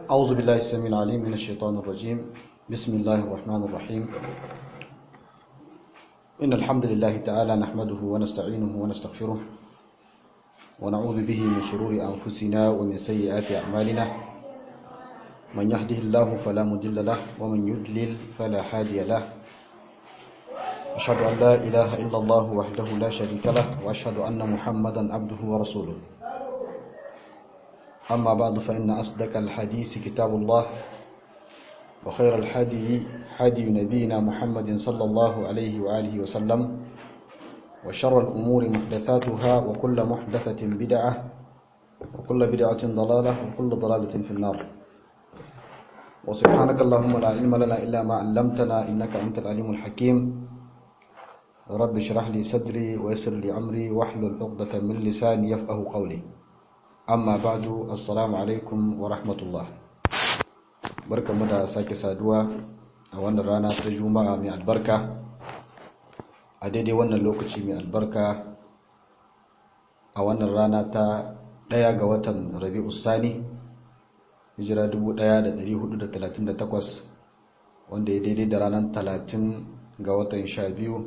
أعوذ بالله السميع العليم من الشيطان الرجيم بسم الله الرحمن الرحيم إن الحمد لله تعالى نحمده ونستعينه ونستغفره ونعوذ به من شرور أنفسنا ومن سيئات أعمالنا من يهده الله فلا مضل له ومن يضلل فلا هادي له أشهد أن لا إله إلا الله وحده لا شريك له وأشهد أن محمدا عبده ورسوله أما بعد فإن أصدق الحديث كتاب الله وخير الحدي حدي نبينا محمد صلى الله عليه وآله وسلم وشر الأمور محدثاتها وكل محدثة بدعة وكل بدعة ضلالة وكل ضلالة في النار وسبحانك اللهم لا علم لنا إلا ما علمتنا إنك أنت العليم الحكيم رب اشرح لي صدري ويسر لي أمري واحلل عقدة من لساني يفقه قولي amma ba'du assalamu alaikum wa rahmatullah barkamu da sake saduwa a wannan rana ta juma'a mai albarka a daidai wannan lokaci mai albarka a wannan rana ta ɗaya ga watan rabi'u sani hijira 1438 wanda ya daidai da ranar 30 ga watan 12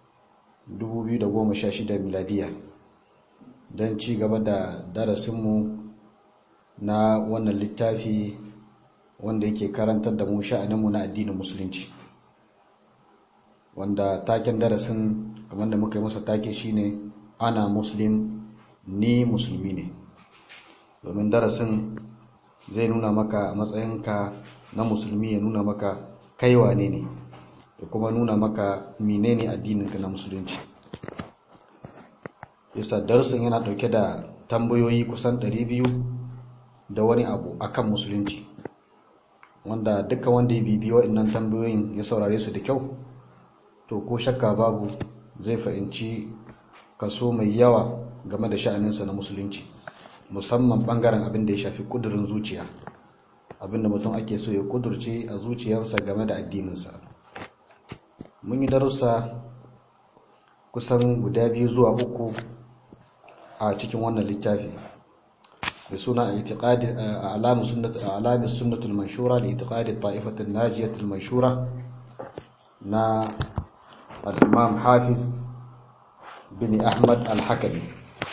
2016 miladiya don ci gaba da darasinmu na wannan littafi wanda yake karantar da mu sha'aninmu na addinin musulunci wanda taken darasin kamar da muka yi masa take shine ana muslim ni musulmi ne domin darasin zai nuna maka a matsayinka na musulmi ya nuna maka kaiwa ne ne da kuma nuna maka menene addininka na musulunci yasa darasin yana dauke da tambayoyi kusan 200 da wani abu akan musulunci wanda duka wanda ya bibiyo waɗannan tambayoyin ya saurare su da kyau to ko shakka babu zai fahimci kaso mai yawa game da sha'aninsa na musulunci musamman bangaren abin da ya shafi kudurin zuciya abin da mutum ake so ya kudurce a zuciyarsa game da addininsa mun yi darussa kusan guda biyu zuwa uku a cikin wannan littafi da suna itiqadi alamu sunnat alami sunnatul manshura li itiqadi ta'ifatul najiyatul manshura na al-imam hafiz bin ahmad al-hakami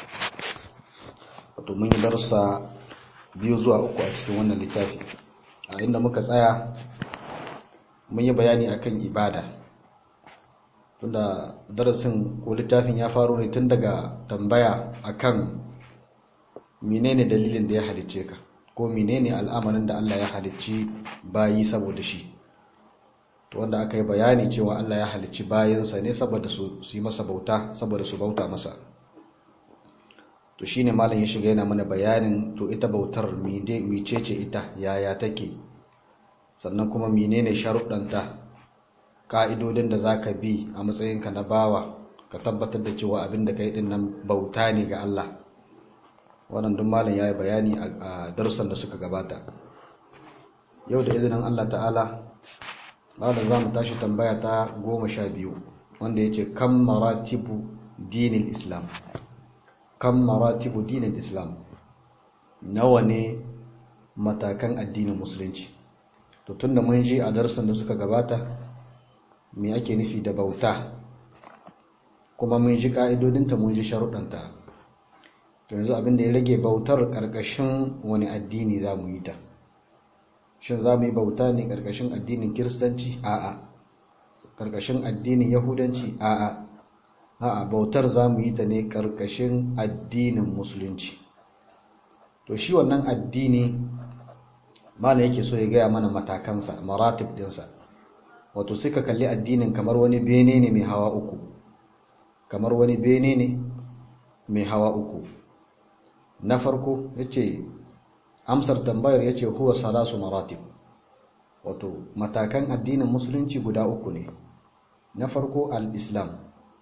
wato mun yi darussa biyu zuwa uku a cikin wannan littafi a inda muka tsaya mun yi bayani akan ibada tunda darasin ko littafin ya faro ne tun daga tambaya akan menene dalilin da ya halicce ka ko menene al'amarin da Allah ya halicci bayi saboda shi to wanda aka yi bayani cewa Allah ya halicci bayinsa ne saboda su yi masa bauta saboda su bauta masa to shine malam ya shiga yana mana bayanin to ita bautar mecece ita yaya take sannan kuma menene sharuɗanta ka'idodin da za ka bi a matsayinka na bawa ka tabbatar da cewa abin da ka yi nan bauta ne ga Allah wannan duk malam ya yi bayani a darussan da suka gabata yau da izinin Allah ta'ala malam za mu tashi tambaya ta goma sha biyu wanda ya ce kan maratibu dinin islam kan maratibu dinin islam nawa ne matakan addinin musulunci to tun da mun ji a darussan da suka gabata me ake nufi da bauta kuma mun ji ka'idodinta mun ji sharuɗanta to yanzu abin da ya rage bautar ƙarƙashin wani addini za mu yi ta shin za mu yi bauta ne ƙarƙashin addinin kiristanci a'a ƙarƙashin addinin yahudanci a'a a'a bautar za mu yi ta ne ƙarƙashin addinin musulunci to shi wannan addini malam yake so ya gaya mana matakansa maratib ɗinsa wato suka kalli addinin kamar wani bene ne mai hawa uku kamar wani bene ne mai hawa uku na farko yace amsar tambayar yace huwa salasu maratib wato matakan addinin musulunci guda uku ne na farko al-islam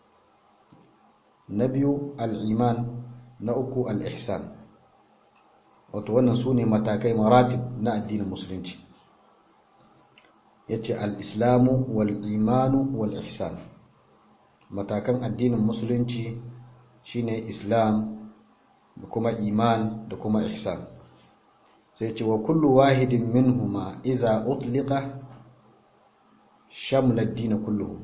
na biyu al-iman na uku al-ihsan wato wannan su ne matakai maratib na addinin musulunci yace al-islamu wal-imanu wal-ihsan matakan addinin musulunci shine islam da kuma iman da kuma ihsan sai ce wa kullu wahidin minhuma iza utliqa shamla ad-din kulluhu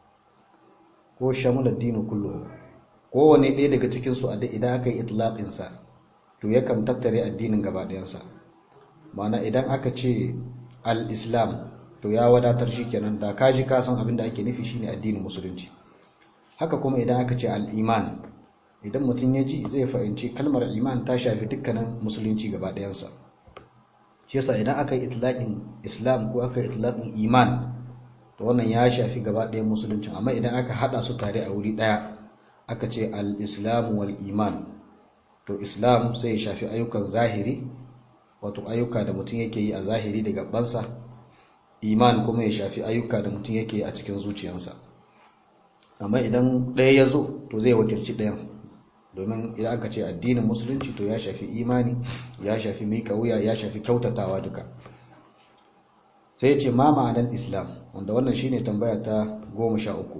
ko shamla ad-din kulluhu kowane ɗaya daga cikin su idan aka yi itlaqin sa to yakan tattare addinin gaba ɗayan sa ma'ana idan aka ce al-islam to ya wadatar shikenan da kaji ka san abin da ake nufi shine addinin musulunci haka kuma idan aka ce al-iman idan mutum ya ji zai fahimci kalmar iman ta shafi dukkanin musulunci gaba ɗayansa shi yasa idan aka yi itlaqin islam ko aka yi itlaqin iman to wannan ya shafi gaba ɗayan musulunci amma idan aka hada su tare a wuri ɗaya aka ce al-islam wal iman to islam sai ya shafi ayyukan zahiri wato ayyuka da mutum yake yi a zahiri da gabansa iman kuma ya shafi ayyuka da mutum yake yi a cikin zuciyarsa amma idan ɗaya ya zo to zai wakilci ɗayan domin idan aka ce addinin musulunci to ya shafi imani ya shafi mika wuya ya shafi kyautatawa duka sai ya ce ma ma'anar islam wanda wannan shine tambaya ta goma sha uku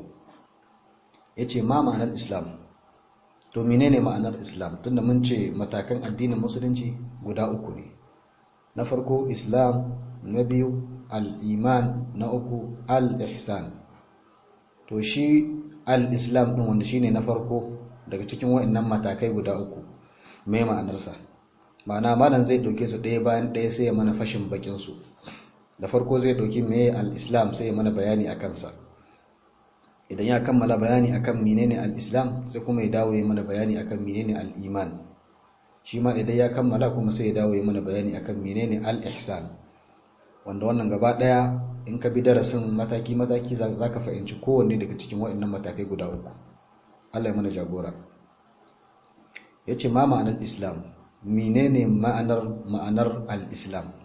ya ce ma ma'anar islam to menene ma'anar islam tunda mun ce matakan addinin musulunci guda uku ne na farko islam na biyu al-iman na uku al-ihsan to shi al-islam din wanda shine na farko daga cikin waɗannan matakai guda uku mai ma'anarsa ma'ana malam zai ɗauke su ɗaya bayan ɗaya sai ya mana fashin bakin su da farko zai ɗauki mai al-islam sai ya mana bayani a kansa idan ya kammala bayani akan menene al-islam sai kuma ya dawo ya mana bayani akan menene al-iman shi ma idan ya kammala kuma sai ya dawo ya mana bayani akan menene al-ihsan wanda wannan gaba ɗaya in ka bi darasin mataki mataki za ka fahimci kowanne daga cikin waɗannan matakai guda uku Allah ya mana jagora ya ce ma ma'anar islam menene ma'anar ma'anar al-islam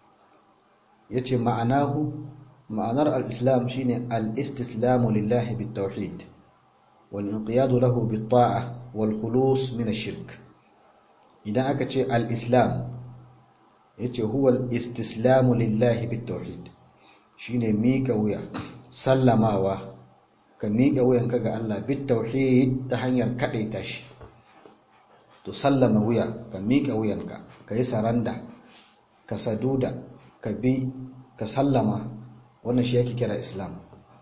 ya ce ma'anahu ma'anar al-islam shine al-istislamu lillahi bit-tauhid wal inqiyadu lahu bit-ta'a wal khulus min ash-shirk idan aka ce al-islam yace huwa al-istislamu lillahi bit-tauhid shine mika wuya sallamawa ka miƙa wuyanka ga Allah bit tauhid ta hanyar kadaita shi to sallama wuya ka miƙa wuyanka ka yi saranda ka saduda ka bi ka sallama wannan shi yake kira islam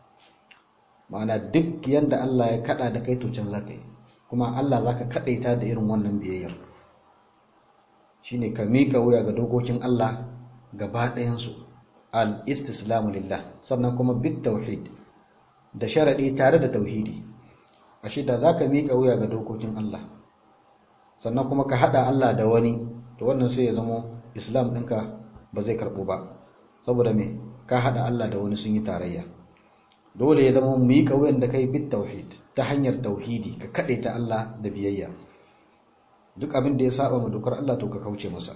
ma'ana duk yanda Allah ya kada da kai to can zaka yi kuma Allah zaka kadaita da irin wannan biyayyar shine ka miƙa wuya ga dokokin Allah gaba ɗayan su al-istislamu lillah sannan kuma bit tauhid da sharaɗi tare da tauhidi ashe da zaka miƙa wuya ga dokokin Allah sannan kuma ka haɗa Allah da wani to wannan sai ya zama islam ɗinka ba zai karɓo ba saboda me ka haɗa Allah da wani sun yi tarayya dole ya zama miƙa wuyan da kai bit tauhid ta hanyar tauhidi ka kaɗe ta Allah da biyayya duk abin da ya saba ma dokar Allah to ka kauce masa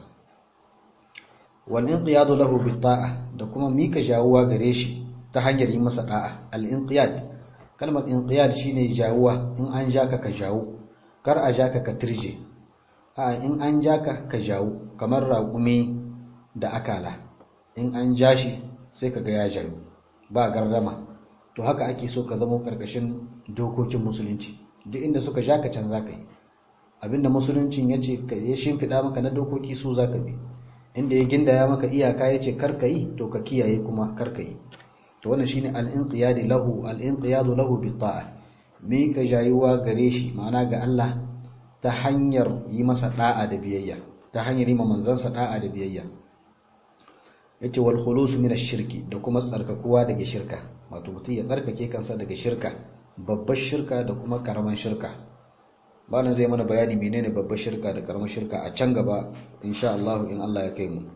wal inqiyadu lahu bit ta'a da kuma miƙa jawuwa gare shi ta hanyar yi masa da'a al-inqiyad kalmar inqiyad shine jawuwa in an jaka ka jawo kar a jaka ka turje a in an jaka ka jawo kamar raƙumi da akala in an ja shi sai kaga ya jayo ba gardama to haka ake so ka zama karkashin dokokin musulunci duk inda suka jaka can zaka yi abinda musuluncin yace ya shimfida maka na dokoki su zaka bi inda ya gindaya maka iyaka yace kar ka yi to ka kiyaye kuma kar ka yi to wannan shine al-inqiyad lahu al-inqiyad lahu bi ta'a me ka jayuwa gare shi ma'ana ga Allah ta hanyar yi masa da'a da biyayya ta hanyar yi ma manzansa da'a da biyayya yace wal khulus min ash-shirki da kuma tsarkakuwa daga shirka wato mutum ya tsarkake kansa daga shirka babbar shirka da kuma karaman shirka bana zai mana bayani menene babbar shirka da karaman shirka a can gaba insha Allah in Allah ya kai mu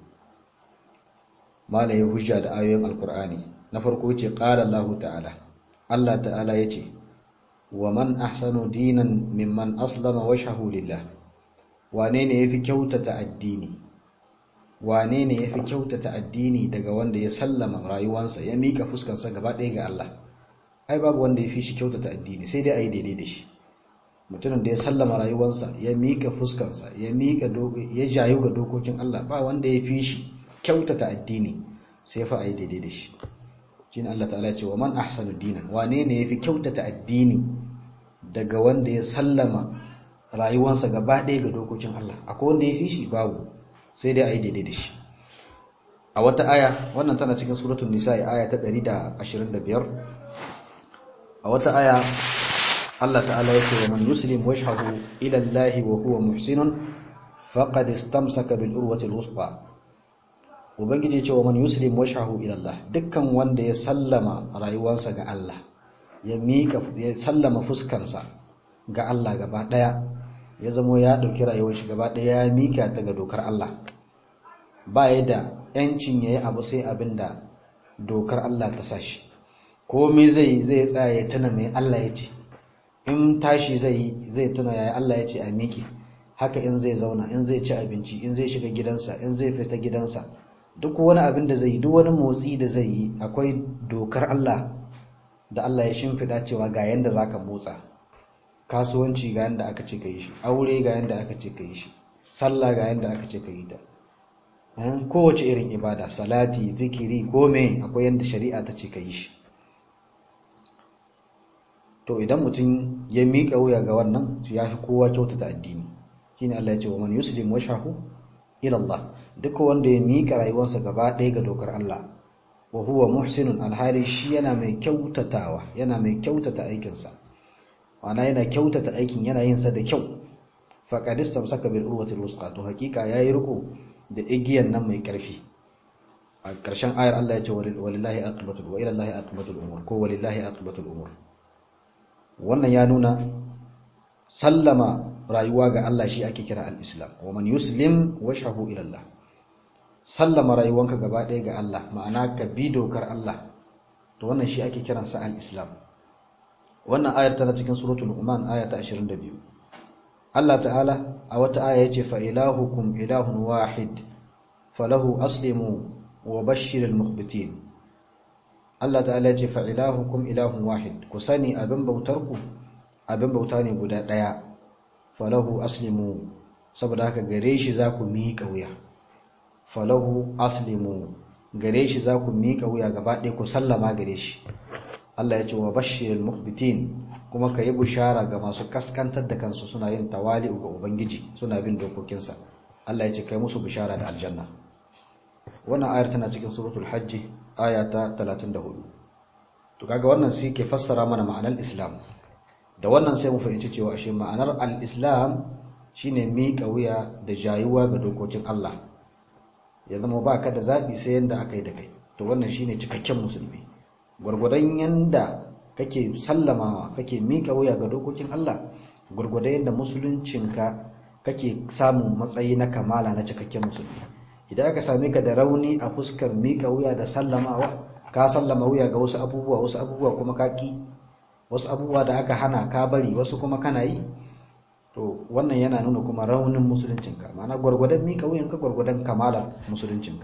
malai hujja da ayoyin alqur'ani na farko ce qala Allah ta'ala Allah ta'ala yace wa man ahsanu dinan mimman aslama wajhahu lillah wane ne yafi kyautata addini wane ne yafi kyautata addini daga wanda ya sallama rayuwarsa ya mika fuskarsa gaba ɗaya ga Allah ai babu wanda yafi shi kyautata addini sai dai ayi daidai da shi mutumin da ya sallama rayuwarsa ya mika fuskarsa ya mika ya jayu ga dokokin Allah ba wanda yafi shi kyautata addini sai fa ayi daidai da shi shine Allah ta'ala ce wa man ahsanu dinan wane ne yafi kyautata addini daga wanda ya sallama rayuwarsa gaba ɗaya ga dokokin Allah akwai wanda ya fi shi babu sai dai a yi daidai da shi a wata aya wannan tana cikin suratul nisa aya ta 125 a wata aya Allah ta'ala yake wa man yuslim wajhahu ila Allah wa huwa muhsinun faqad istamsaka bil urwati al-wuthqa ubangiji ya ce wa man yuslim wajhahu ila Allah dukkan wanda ya sallama rayuwarsa ga Allah ya mika ya sallama fuskansa ga Allah gaba daya ya zamo ya dauki rayuwar shi gaba daya ya mika ta ga dokar Allah ba ya da yancin yayi abu sai abinda dokar Allah ta sashi komai zai zai tsaya ya tuna mai Allah ya ce in tashi zai zai tuna yayi Allah ya ce a miki haka in zai zauna in zai ci abinci in zai shiga gidansa in zai fita gidansa duk wani abin da zai yi duk wani motsi da zai yi akwai dokar Allah da Allah ya shimfiɗa cewa ga yanda zaka motsa kasuwanci ga yanda aka ce ka yi shi aure ga yanda aka ce ka yi shi sallah ga yanda aka ce ka yi ta kowace irin ibada salati zikiri gome akwai yanda shari'a ta ce ka yi shi to idan mutum ya miƙa wuya ga wannan ya fi kowa kyautata addini shine Allah ya ce wa man yuslim washahu ila Allah duk wanda ya miƙa rayuwarsa gaba ɗaya ga dokar Allah wa huwa muhsinun alhali shi yana mai kyautatawa yana mai kyautata aikinsa ma'ana yana kyautata aikin yana yin sa da kyau faqad istamsaka bil urwati alwusqa to hakika yayi riko da igiyan nan mai karfi a ƙarshen ayar Allah ya ce walillahi aqibatul wa ila allahi aqibatul umur ko walillahi aqibatul umur wannan ya nuna sallama rayuwa ga Allah shi ake kira al-islam wa man yuslim wajhahu ila Allah sallama rayuwanka gaba ɗaya ga Allah ma'ana ka bi dokar Allah to wannan shi ake kiransa al-islam wannan ayar tana cikin suratul luqman aya ta 22 Allah ta'ala a wata aya yace fa ilahukum ilahun wahid falahu aslimu wa bashshiril mukhbitin Allah ta'ala yace fa ilahukum ilahun wahid ku sani abin bautarku abin bauta ne guda ɗaya falahu aslimu saboda haka gare shi za ku miƙa wuya falahu aslimu gare shi za ku miƙa wuya gaba ɗaya ku sallama gare shi Allah ya ce wa bashirul mukhbitin kuma ka yi bushara ga masu kaskantar da kansu suna yin tawali'u ga ubangiji suna bin dokokinsa Allah ya ce kai musu bushara da aljanna wannan ayar tana cikin suratul hajji aya ta 34 to kaga wannan sai ke fassara mana ma'anar islam da wannan sai mu fahimci cewa ashe ma'anar al-islam shine miƙa wuya da jayuwa ga dokokin Allah ya zama ba ka da zaɓi sai yanda aka yi da kai to wannan shine cikakken musulmi gwargwadon yanda kake sallamawa kake miƙa wuya ga dokokin Allah gwargwadon yanda musuluncinka kake samun matsayi na kamala na cikakken musulmi idan aka same ka da rauni a fuskar miƙa wuya da sallamawa ka sallama wuya ga wasu abubuwa wasu abubuwa kuma ka ki wasu abubuwa da aka hana ka bari wasu kuma kana yi to wannan yana nuna kuma raunin musuluncinka ma'ana gwargwadon miƙa wuyanka gwargwadon kamalar musuluncinka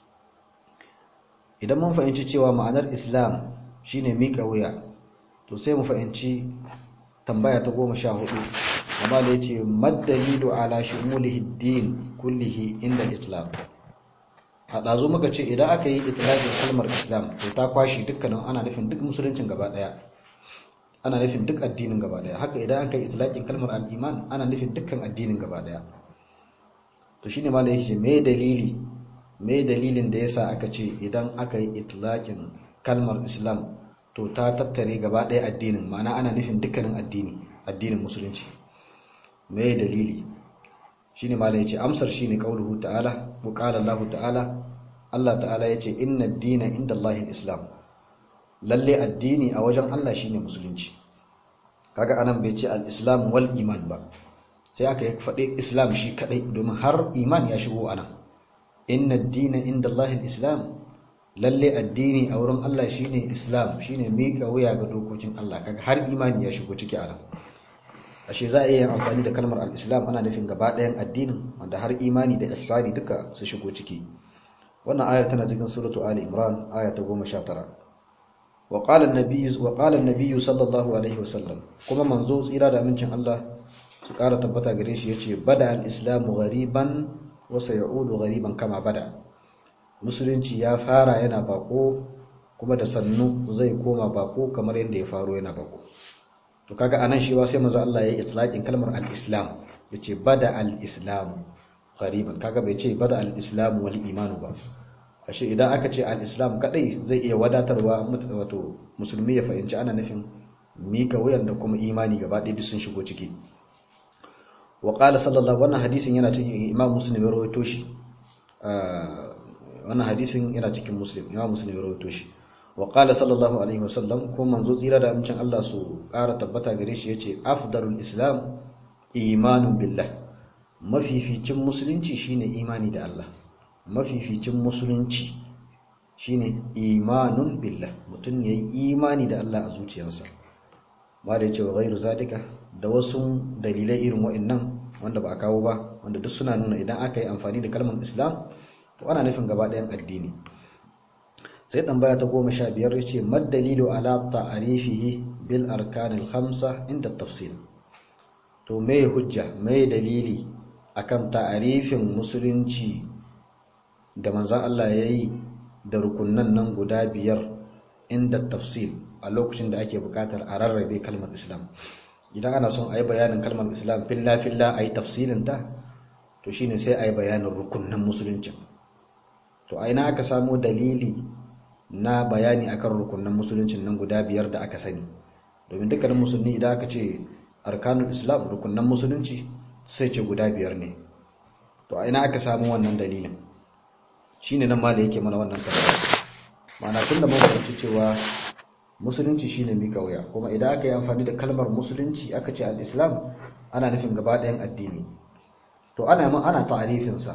idan mun fahimci cewa ma'anar islam shine miƙa wuya to sai mu fahimci tambaya ta goma sha hudu amma da yace maddalilu ala shumulihi din kullihi inda islam a ɗazu muka ce idan aka yi itlaqin kalmar islam to ta kwashi dukkanin ana nufin duk musuluncin gaba ɗaya ana nufin duk addinin gaba daya haka idan aka yi itlaqin kalmar al-iman ana nufin dukkan addinin gaba daya to shine malai yake me dalili me dalilin da yasa aka ce idan aka yi itlaqin kalmar islam to ta tattare gaba daya addinin ma'ana ana nufin dukkanin addini addinin musulunci me dalili shine malai yace amsar shine qauluhu ta'ala wa qala Allah ta'ala Allah ta'ala yace inna ad-dina inda Allahil islam lalle addini a wajen Allah shine musulunci kaga anan bai ce al-islam wal iman ba sai aka yi faɗi islam shi kadai domin har iman ya shigo anan inna ad-dina inda Allah al-islam lalle addini a wurin Allah shine islam shine mika wuya ga dokokin Allah kaga har imani ya shigo ciki anan ashe za a iya amfani da kalmar al-islam ana nufin gaba ɗayan addinin wanda har imani da ihsani duka su shigo ciki wannan ayar tana cikin suratu ali imran aya ta 19 وقال النبي وقال النبي صلى الله عليه وسلم kuma manzo tsira da amincin Allah su ƙara tabbata gare shi yace bada al-islamu ghariban wa sayaudu ghariban kama bada musulunci ya fara yana bako kuma da sannu zai koma bako kamar yadda ya faro yana bako to kaga anan shi ba sai manzo Allah ya yi itlaqin kalmar al-islam yace bada al-islamu qariban kaga bai ce bada al-islam wal iman ba ashe idan aka ce al-islam kadai zai iya wadatarwa wato musulmi ya fahimci ana nufin mika wuyan da kuma imani gaba ɗaya duk sun shigo ciki wa qala sallallahu wannan hadisin yana cikin imam muslim ya rawaito shi wannan hadisin yana cikin muslim imam muslim ya rawaito shi wa qala sallallahu alaihi wasallam ko manzo tsira da amincin Allah su ƙara tabbata gare shi yace afdalul islam imanun billah mafificin musulunci shine imani da Allah mafificin musulunci shine imanun billah mutum yayi imani da Allah a zuciyarsa ba da yace wa ghairu zalika da wasu dalilai irin wa'annan wanda ba a kawo ba wanda duk suna nuna idan aka yi amfani da kalmar islam to ana nufin gaba ɗayan addini sai tambaya ta goma sha biyar ya ce maddalilu ala ta'arifihi bil arkanil khamsa inda tafsir to me hujja me dalili akan ta'arifin musulunci da manzon Allah ya yi da rukunnan nan guda biyar inda tafsir a lokacin da ake bukatar a rarrabe kalmar islam idan ana son a yi bayanin kalmar islam filla filla a yi tafsirinta to shine sai a yi bayanin rukunnan musuluncin to a ina aka samo dalili na bayani akan rukunan musuluncin nan guda biyar da aka sani domin dukkanin musulmi idan aka ce arkanul islam rukunan musulunci sai ce guda biyar ne to a ina aka samu wannan dalilin shine nan ma da yake mana wannan tambaya ma'ana tunda mun fahimci cewa musulunci shine mika wuya kuma idan aka yi amfani da kalmar musulunci aka ce al-islam ana nufin gaba ɗayan addini to ana ana ta'arifin sa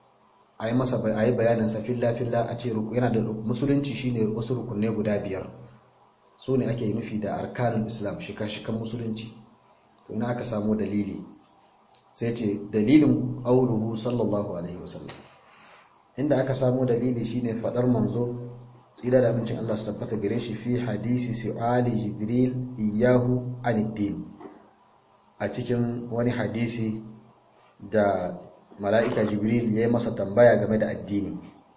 a yi masa a yi bayaninsa filla-filla a ce yana da musulunci shine wasu rukunai guda biyar su ne ake nufi da arkanin islam shika-shikan musulunci to ina aka samu dalili sai ce dalilin auluhu sallallahu alaihi wasallam inda aka samu dalili shine fadar manzo tsira da abincin Allah su tabbata gare shi fi hadisi su'ali jibril iyahu aniddin a cikin wani hadisi da mala'ika jibril ya yi masa tambaya game da addini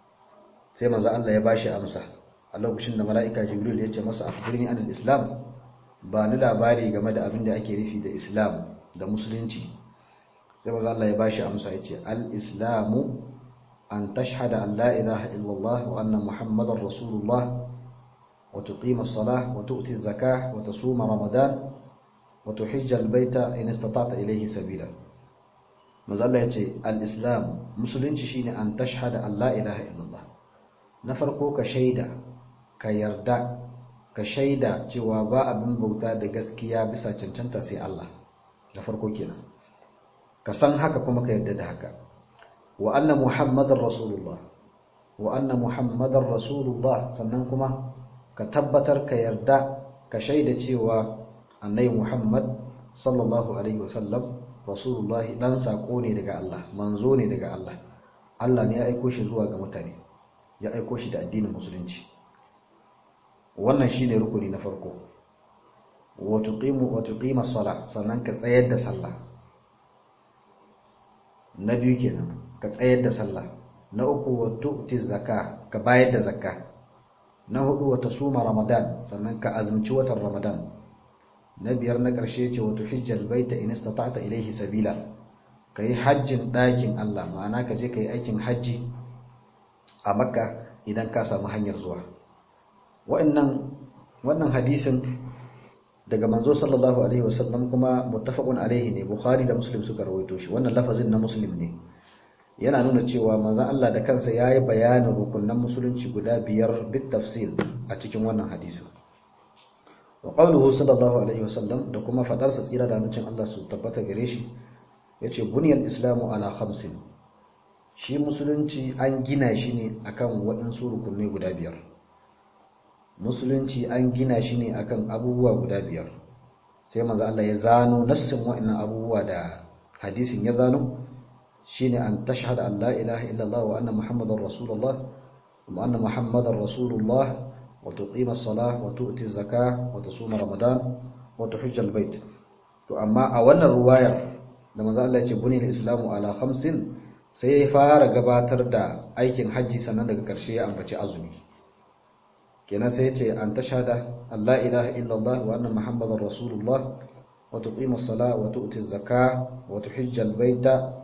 sai manzo Allah ya bashi amsa a lokacin da mala'ika jibril ya ce masa akhbirni anil islam ba ni labari game da abin da ake nufi da islam da musulunci sai manzo Allah ya bashi amsa ya ce al-islamu an tashhada an la ilaha illallah wa anna muhammadar rasulullah wa tuqima as-salah wa tu'ti az-zakah wa tasuma ramadan wa tuhijja al-baita in istata'ta ilayhi sabila mazalla ya ce al'islam musulunci shine an tashhada Allah ilaha illallah na farko ka shaida ka yarda ka shaida cewa ba abin bauta da gaskiya bisa cancanta sai Allah na farko kenan ka san haka kuma ka yarda da haka wa anna muhammadar rasulullah wa anna muhammadar rasulullah sannan kuma ka tabbatar ka yarda ka shaida cewa annabi muhammad sallallahu alaihi wasallam rasulullah dan sako ne daga Allah manzo ne daga Allah Allah ne ya aiko shi zuwa ga mutane ya aiko shi da addinin musulunci wannan shine rukuni na farko wa tuqimu wa tuqima as-salah sannan ka tsayar da sallah na biyu kenan ka tsayar da sallah na uku wa tu'ti zakka ka bayar da zakka na hudu wa tasuma ramadan sannan ka azumci watan ramadan na biyar na ƙarshe ce wato hijjal baita in istata'ta ilaihi sabila kai hajjin ɗakin Allah ma'ana ka je kai aikin hajji a Makka idan ka samu hanyar zuwa wa'annan wannan hadisin daga manzo sallallahu alaihi wasallam kuma muttafaqun alaihi ne Bukhari da Muslim suka rawaito shi wannan lafazin na Muslim ne yana nuna cewa manzon Allah da kansa yayi bayanin rukunan musulunci guda biyar bit tafsil a cikin wannan hadisin wa qawluhu sallallahu alaihi wasallam da kuma fadarsa tsira da mucin Allah su tabbata gare shi yace buniyal islamu ala khamsin shi musulunci an gina shi ne akan waɗansu rukunai guda biyar musulunci an gina shi ne akan abubuwa guda biyar sai manzo Allah ya zano nassin waɗannan abubuwa da hadisin ya zano shine an tashhada an la ilaha illallah wa anna muhammadar rasulullah wa anna muhammadar rasulullah وتقيم الصلاة وتؤتي الزكاة وتصوم رمضان وتحج البيت to amma a wannan ruwayar da manzo Allah ya ce bunil islamu ala khamsin sai ya fara gabatar da aikin haji sannan daga ƙarshe ya ambaci azumi kenan sai ya ce an tashhada Allah ilaha illallah wa anna muhammadar rasulullah wa tuqima as-salah wa tu'ti az-zakah wa tuhijja al-baita wa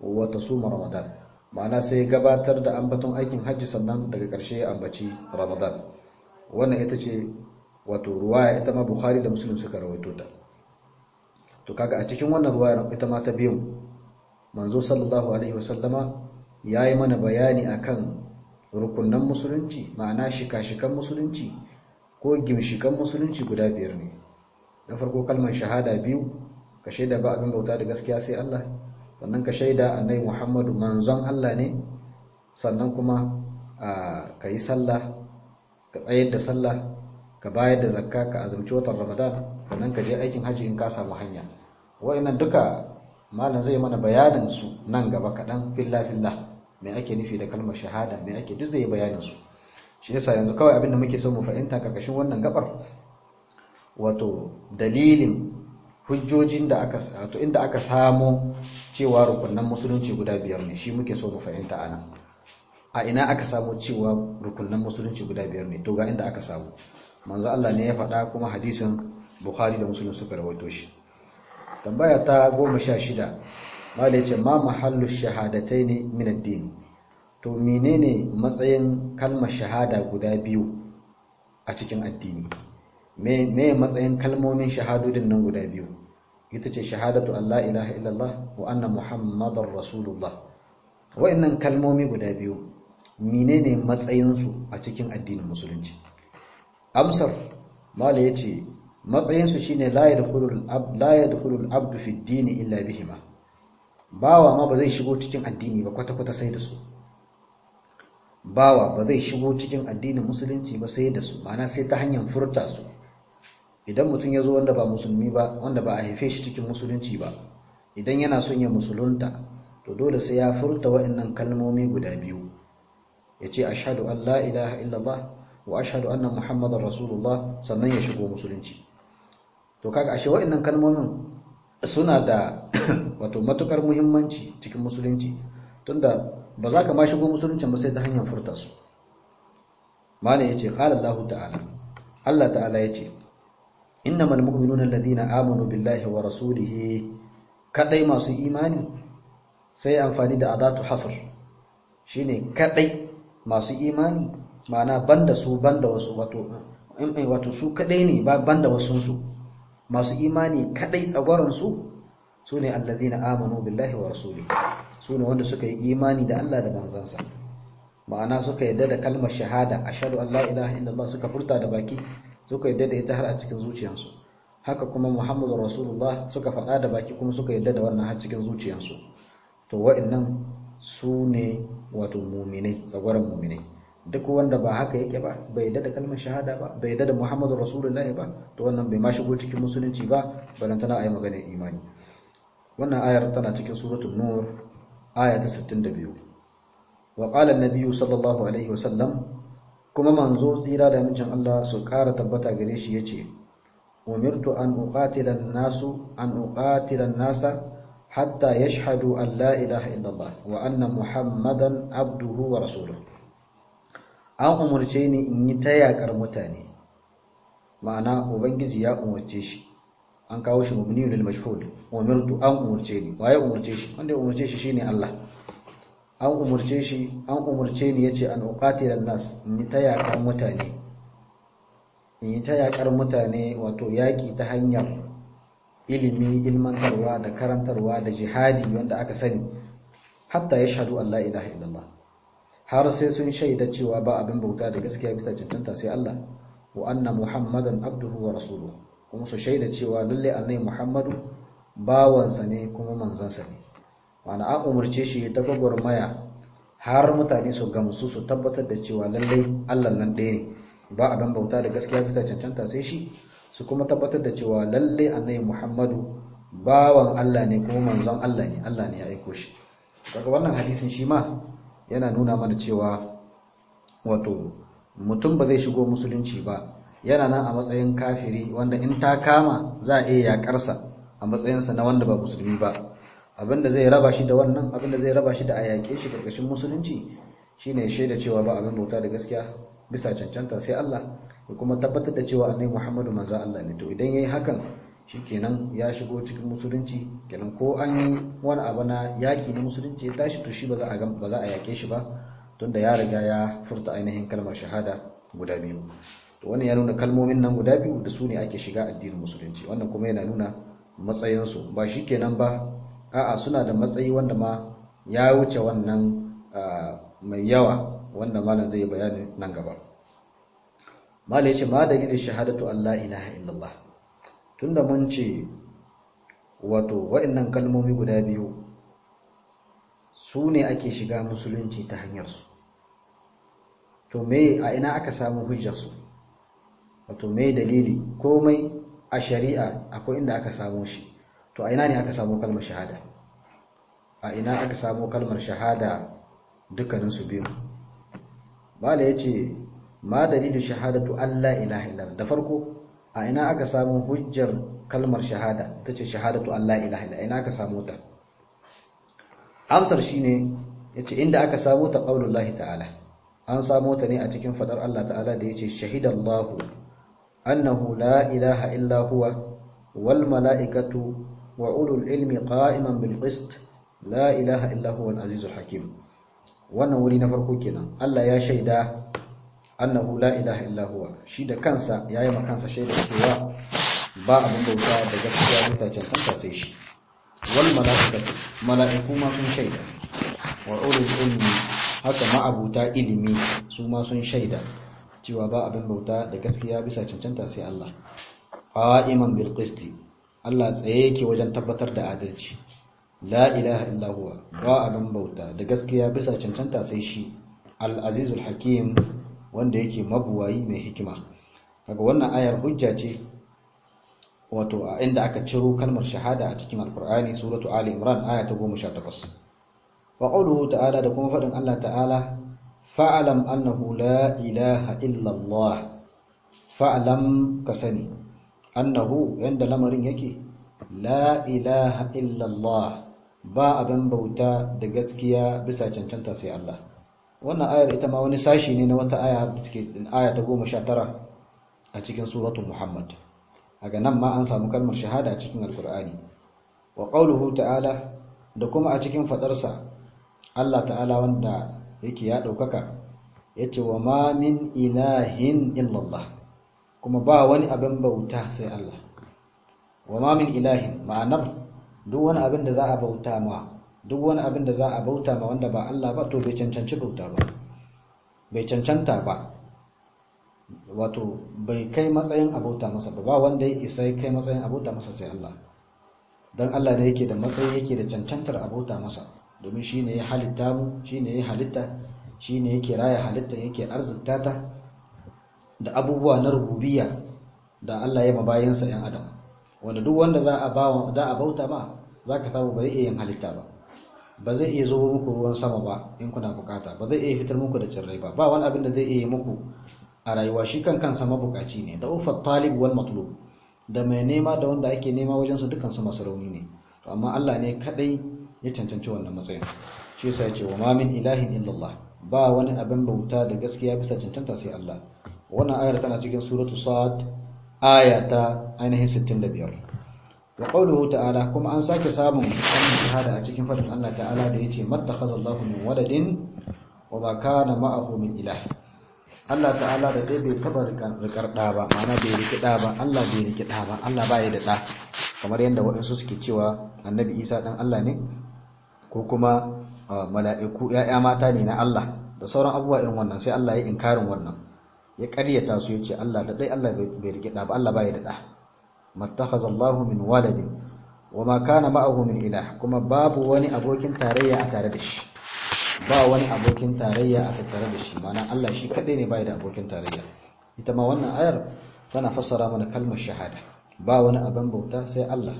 wa tasuma ramadan ma'ana sai gabatar da ambaton aikin hajji sannan daga ƙarshe ya ambaci ramadan wannan ita ce wato ruwaya ita ma bukhari da muslim suka rawaito ta to kaga a cikin wannan ruwayar ita ma ta biyu manzo sallallahu alaihi wasallama yayi mana bayani akan rukunan musulunci ma'ana shika-shikan musulunci ko gimshikan musulunci guda biyar ne na farko kalmar shahada biyu ka shaida ba abin bauta da gaskiya sai Allah sannan ka shaida annabi Muhammadu manzon Allah ne sannan kuma ka yi sallah ka tsayar da sallah ka bayar da zakka ka azumci watan Ramadan sannan ka je aikin haji in ka samu hanya wayannan duka malam zai mana bayanin su nan gaba kaɗan filla filla me ake nufi da kalmar shahada me ake duk zai bayanin su shi yasa yanzu kawai abin da muke so mu fahimta karkashin wannan gabar wato dalilin hujjojin da aka wato inda aka samo cewa rukunan musulunci guda biyar ne shi muke so mu fahimta anan a ina aka samo cewa rukunan musulunci guda biyar ne to ga inda aka samu manzo Allah ne ya faɗa kuma hadisin Bukhari da Muslim suka rawaito shi tambaya ta 16 malai ce ma mahallu shahadataini min ad-din to menene matsayin kalmar shahada guda biyu a cikin addini me me matsayin kalmomin shahadodin nan guda biyu ita ce shahadatu Allah ilaha illallah wa anna muhammadar rasulullah wa'annan kalmomi guda biyu menene matsayin su a cikin addinin musulunci amsar mala yace matsayin su shine la yadkhulul ab la yadkhulul abdu fi ad-din illa bihima bawa ma ba zai shigo cikin addini ba kwata kwata sai da su bawa ba zai shigo cikin addinin musulunci ba sai da su ma'ana sai ta hanyar furta su idan mutum ya zo wanda ba musulmi ba wanda ba a haife shi cikin musulunci ba idan yana son ya musulunta to dole sai ya furta wa'annan kalmomi guda biyu ya ce ashhadu an la ilaha illallah wa ashhadu anna muhammadar rasulullah sannan ya shigo musulunci to kaga ashe wa'annan kalmomin suna da wato matukar muhimmanci cikin musulunci tunda ba za ka ma shigo musuluncin ba sai ta hanyar furta su malai yace qala Allah ta'ala Allah ta'ala yace innamal mu'minuna alladhina amanu billahi wa rasulihi kadai masu imani sai amfani da adatu hasr shine kadai masu imani ma'ana banda su banda wasu wato wato su kadai ne ba banda wasu su masu imani kadai tsagwaron su sune alladhina amanu billahi wa rasulihi sune wanda suka yi imani da Allah da manzansa ma'ana suka yadda da kalmar shahada ashhadu an la ilaha illallah suka furta da baki suka yadda da ita har a cikin zuciyarsu haka kuma muhammadur rasulullah suka faɗa da baki kuma suka yadda da wannan har cikin zuciyarsu to wa'annan su ne wato muminai tsagwaron muminai duk wanda ba haka yake ba bai yadda da kalmar shahada ba bai yadda da muhammadur rasulullahi ba to wannan bai ma shigo cikin musulunci ba balantana ayi maganar imani wannan ayar tana cikin suratul nur aya ta 62 wa qala an-nabiy sallallahu alaihi wasallam kuma manzo tsira da mijin Allah su ƙara tabbata gare shi yace umirtu an uqatila an-nasu an uqatila an-nasa hatta yashhadu an la ilaha illallah wa anna muhammadan abduhu wa rasuluhu an umurce ni in yi ta yakar mutane ma'ana ubangiji ya umurce shi an kawo shi mabni lil mashhud umirtu an umurce ni waye umurce shi wanda ya umurce shi shine Allah an umurce shi an umurce ni yace an uqatilan nas in yi ta yakar mutane in yi ta yakar mutane wato yaki ta hanyar ilimi ilmantarwa da karantarwa da jihadi wanda aka sani hatta yashhadu an la ilaha illallah har sai sun shaida cewa ba abin bauta da gaskiya bisa cancanta sai Allah wa anna muhammadan abduhu wa rasuluhu kuma su shaida cewa lalle annabi muhammadu bawansa ne kuma manzansa ne wani an umarce shi ta gwagwarmaya har mutane su gamsu su tabbatar da cewa lallai allah nan ɗaya ne ba abin bauta da gaskiya bisa cancanta sai shi su kuma tabbatar da cewa lallai annabi muhammadu bawan allah ne kuma manzon allah ne allah ne ya aiko shi daga wannan hadisin shi ma yana nuna mana cewa wato mutum ba zai shigo musulunci ba yana nan a matsayin kafiri wanda in ta kama za a iya yakarsa a matsayinsa na wanda ba musulmi ba abinda zai raba shi da wannan abinda zai raba shi da a yaƙe shi ƙarƙashin musulunci shine shaida cewa ba abin bauta da gaskiya bisa cancanta sai Allah ya kuma tabbatar da cewa annabi Muhammadu manzo Allah ne to idan yayi hakan shikenan ya shigo cikin musulunci kenan ko an yi wani abu na yaƙi na musulunci ya tashi to shi ba za a ba za a yaƙe shi ba tunda ya riga ya furta ainihin kalmar shahada guda biyu to wannan ya nuna kalmomin nan guda biyu da su ne ake shiga addinin musulunci wannan kuma yana nuna matsayinsu ba shikenan ba a'a suna da matsayi wanda ma ya wuce wannan mai yawa wanda malam zai bayani nan gaba malam ya ce ma dalilin shahadatu Allah ilaha illallah tunda mun ce wato waɗannan kalmomi guda biyu su ne ake shiga musulunci ta hanyarsu to me a ina aka samu hujjarsu wato me dalili komai a shari'a akwai inda aka samu shi to a ina ne aka samu kalmar shahada a ina aka samu kalmar shahada dukkaninsu biyu bala ya ce ma dalilin shahadatu Allah ilaha illallah da farko a ina aka samu hujjar kalmar shahada ita ce shahadatu Allah ilaha illallah ina aka samu ta amsar shine yace inda aka samu ta qaulullahi ta'ala an samu ta ne a cikin fadar Allah ta'ala da yace shahidallahu annahu la ilaha illa huwa wal mala'ikatu wa ulul ilmi qa'iman bil qist la ilaha illa huwa al azizul hakim wannan wuri na farko kenan Allah ya shaida annahu la ilaha illa huwa shi da kansa yayi ma kansa shaida cewa ba abin bauta da gaskiya bisa cancanta sai shi wal malaikatu malaiku ma sun shaida wa ulul ilmi haka ma abuta ilimi su ma sun shaida cewa ba abin bauta da gaskiya bisa cancanta sai Allah qa'iman bil qisti Allah tsaye yake wajen tabbatar da adalci la ilaha illa huwa ba abin bauta da gaskiya bisa cancanta sai shi al-azizul hakim wanda yake mabuwayi mai hikima kaga wannan ayar hujja ce wato a inda aka ciro kalmar shahada a cikin alqur'ani suratu ali imran aya ta 18 wa qawluhu ta'ala da kuma fadin Allah ta'ala fa'alam annahu la ilaha illa Allah fa'alam kasani annahu yanda lamarin yake la ilaha illa Allah ba abin bauta da gaskiya bisa cancanta sai Allah wannan ayar ita ma wani sashi ne na wata aya da take aya ta 19 a cikin suratul muhammad aga nan ma an samu kalmar shahada a cikin alqur'ani wa qawluhu ta'ala da kuma a cikin fadarsa Allah ta'ala wanda yake ya daukaka yace wa ma min ilahin illallah kuma ba wani abin bauta sai Allah wa ma min ilahin ma'anar duk wani abin da za a bauta ma duk wani abin da za a bauta ma wanda ba Allah ba to bai cancanci bauta ba bai cancanta ba wato bai kai matsayin abauta masa ba ba wanda ya isa kai matsayin abauta masa sai Allah dan Allah ne yake da matsayi yake da cancantar abauta masa domin shine ya halitta mu shine ya halitta shine yake raya halitta yake arzikta ta da abubuwa na rububiyya da Allah ya mabayansa yan adam wanda duk wanda za a bawa da a bauta ma zaka samu bai iya yin halitta ba ba zai iya zo muku ruwan sama ba in kuna bukata ba zai iya fitar muku da tsirrai ba ba wani abin da zai iya muku a rayuwa shi kan kansa mabukaci ne da ufat talib wal matlub da mai nema da wanda ake nema wajen su dukan su masu rauni ne to amma Allah ne kadai ya cancanci wannan matsayin shi yasa yace wa ma min ilahin illallah ba wani abin bauta da gaskiya bisa cancanta sai Allah wannan ayar tana cikin suratu sad aya ta ainihin 65 wa qawluhu ta'ala kuma an sake samun wannan shahada a cikin fadin Allah ta'ala da yace mattakhazallahu min waladin wa ma kana ma'ahu min ilah Allah ta'ala da dai bai taba rikar da ba ma'ana bai riki da ba Allah bai riki da ba Allah bai da da kamar yadda waɗansu suke cewa annabi Isa dan Allah ne ko kuma mala'iku ya'ya mata ne na Allah da sauran abubuwa irin wannan sai Allah ya inkarin wannan ya ƙaryata su yace Allah da dai Allah bai riki da ba Allah bai da da mattakhazallahu min waladin wama kana ma'ahu min ilah kuma babu wani abokin tarayya a tare da shi ba wani abokin tarayya a tattare da shi mana Allah shi kadai ne bai da abokin tarayya ita ma wannan ayar tana fassara mana kalmar shahada ba wani abin bauta sai Allah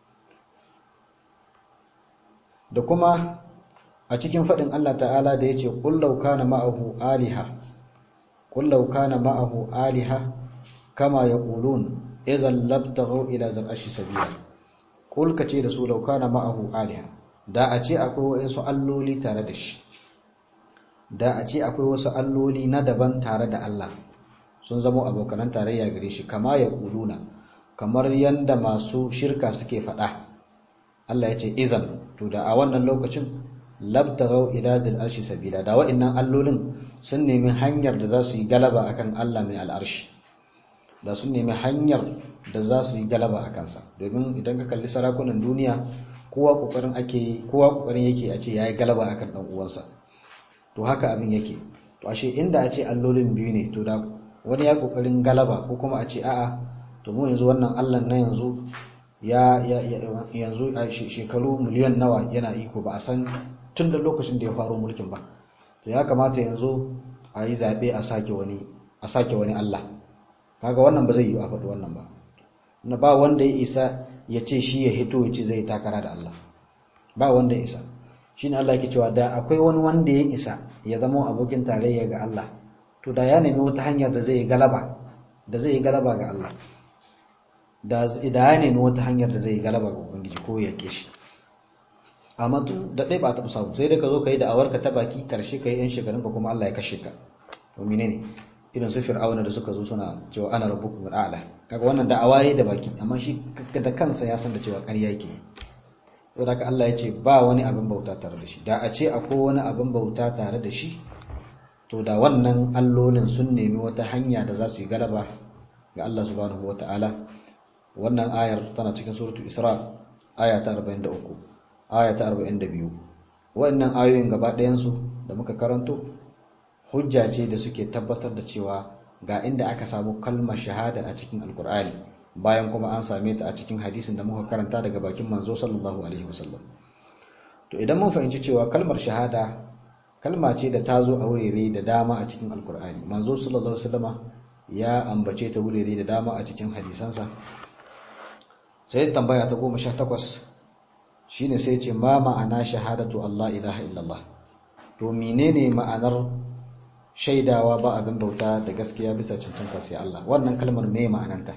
da kuma a cikin faɗin Allah ta'ala da yace qul law kana ma'ahu aliha qul law kana ma'ahu aliha kama yaqulun idan labtaghu ila zar'ashi sabila qul kace da su law kana ma'ahu aliha da a ce akwai wasu alloli tare da shi da a ce akwai wasu alloli na daban tare da Allah sun zama abokanan tarayya gare shi kama ya kuluna kamar yanda masu shirka suke faɗa Allah ya ce izan to da a wannan lokacin labtaghaw ila zil arshi sabila da wa'annan allolin sun nemi hanyar da za su yi galaba akan Allah mai al'arshi da sun nemi hanyar da za su yi galaba a kansa domin idan ka kalli sarakunan duniya kowa kokarin ake kowa kokarin yake a ce yayi galaba akan dan uwansa to haka abin yake to ashe inda a ce allolin biyu ne to da wani ya kokarin galaba ko kuma a ce a'a to mu yanzu wannan Allah na yanzu ya yanzu a shekaru miliyan nawa yana iko ba a san tun da lokacin da ya faro mulkin ba to ya kamata yanzu a yi zaɓe a sake wani a sake wani Allah kaga wannan ba zai yi a faɗi wannan ba na ba wanda ya isa ya ce shi ya hito ya ce zai takara da Allah ba wanda ya isa shine Allah yake cewa da akwai wani wanda ya isa ya zama abokin tarayya ga Allah to da ya nemi wata hanyar da zai yi galaba da zai yi galaba ga Allah da ya nemi wata hanyar da zai yi galaba ga ubangiji ko ya ke shi amma tun da ɗai ba ta samu sai da ka zo ka yi da awarka ta baki karshe ka yi yan shekarun ka kuma Allah ya kashe ka to menene irin su fir'auna da suka zo suna cewa ana rabbukum al'ala kaga wannan da awaye da baki amma shi da kansa ya san da cewa ƙarya yake to da Allah ya ce ba wani abin bauta tare da shi da a ce akwai wani abin bauta tare da shi to da wannan allolin sun nemi wata hanya da za su yi galaba ga Allah subhanahu wata'ala wannan ayar tana cikin suratul isra aya ta 43 aya ta 42 wannan ayoyin gaba ɗayan su da muka karanto hujja ce da suke tabbatar da cewa ga inda aka samu kalmar shahada a cikin alkur'ani bayan kuma an same ta a cikin hadisin da muka karanta daga bakin manzo sallallahu alaihi wasallam to idan mun fahimci cewa kalmar shahada kalma ce da ta zo a wurare da dama a cikin alkur'ani manzo sallallahu alaihi wasallama ya ambace ta wurare da dama a cikin hadisansa sai tambaya ta goma sha takwas shine sai ce ma ma'ana shahadatu Allah ilaha illallah to menene ma'anar shaidawa ba abin bauta da gaskiya bisa cancanta sai Allah wannan kalmar me ma'ananta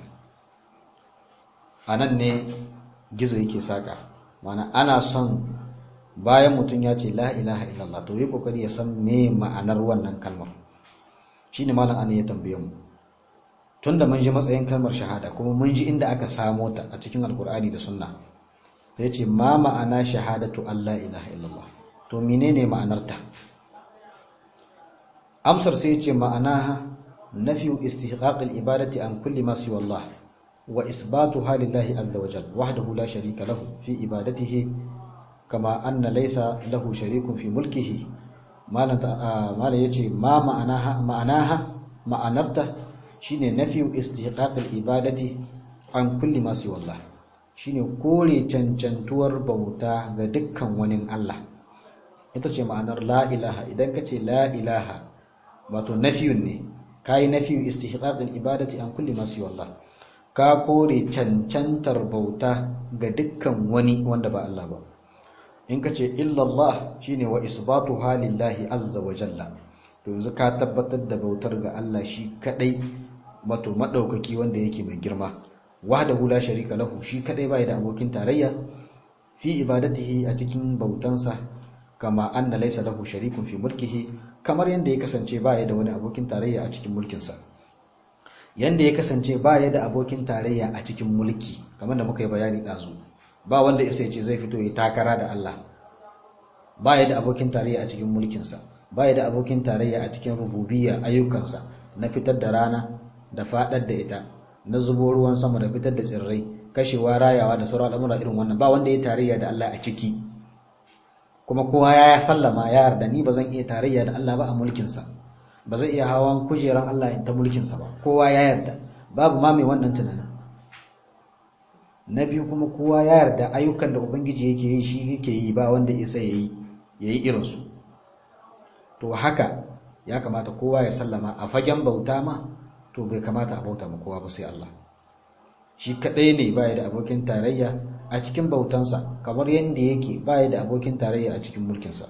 anan ne gizo yake saka mana ana son bayan mutum ya ce la ilaha illallah to yi kokari ya san me ma'anar wannan kalmar shine malam an ya tambaye mu tunda mun ji matsayin kalmar shahada kuma mun ji inda aka samo ta a cikin alkur'ani da sunna sai ce ma ma'ana shahadatu Allah ilaha illallah to menene ma'anarta amsar sai ce ma'anaha nafiyu istihqaqil ibadati an kulli ma siwa Allah wa isbatuha lillahi azza wa jalla wahdahu la sharika lahu fi ibadatihi kama anna laysa lahu sharikun fi mulkihi malan malan yace ma ma'anaha ma'anaha ma'anarta shine nafiyu istihqaqil ibadati an kulli ma siwa Allah shine kore cancantuwar bauta ga dukkan wani Allah ita ce ma'anar la ilaha idan ka ce la ilaha wato nafiyun ne kayi nafiyu istihqaqil ibadati an kulli ma siwa Allah ka kore cancantar bauta ga dukkan wani wanda ba Allah ba in ka ce illallah shine wa isbatuha lillahi azza wa jalla to yanzu ka tabbatar da bautar ga Allah shi kadai wato madaukaki wanda yake mai girma wahdahu la sharika lahu shi kadai bai da abokin tarayya fi ibadatihi a cikin bautansa kama anna laysa lahu sharikun fi mulkihi kamar yanda ya kasance baya da wani abokin tarayya a cikin mulkinsa yanda ya kasance baya da abokin tarayya a cikin mulki kamar da muka yi bayani dazu ba wanda isa ce zai fito ya takara da Allah baya da abokin tarayya a cikin mulkinsa baya da abokin tarayya a cikin rububiyya ayyukansa na fitar da rana da fadar da ita na zubo ruwan sama da fitar da tsirrai kashewa rayawa da sauran al'amura irin wannan ba wanda ya tarayya da Allah a ciki kuma kowa ya sallama ya yarda ni ba zan iya tarayya da Allah ba a mulkinsa ba zai iya hawan kujeran Allah ta mulkinsa ba kowa ya yarda babu ma mai wannan tunanin na biyu kuma kowa ya yarda ayyukan da ubangiji yake yi shi yake yi ba wanda isa yayi yayi irin su to haka ya kamata kowa ya sallama a fagen bauta ma to bai kamata a bauta ma kowa ba sai Allah shi kadai ne baya da abokin tarayya a cikin bautansa kamar yadda yake baya da abokin tarayya a cikin mulkinsa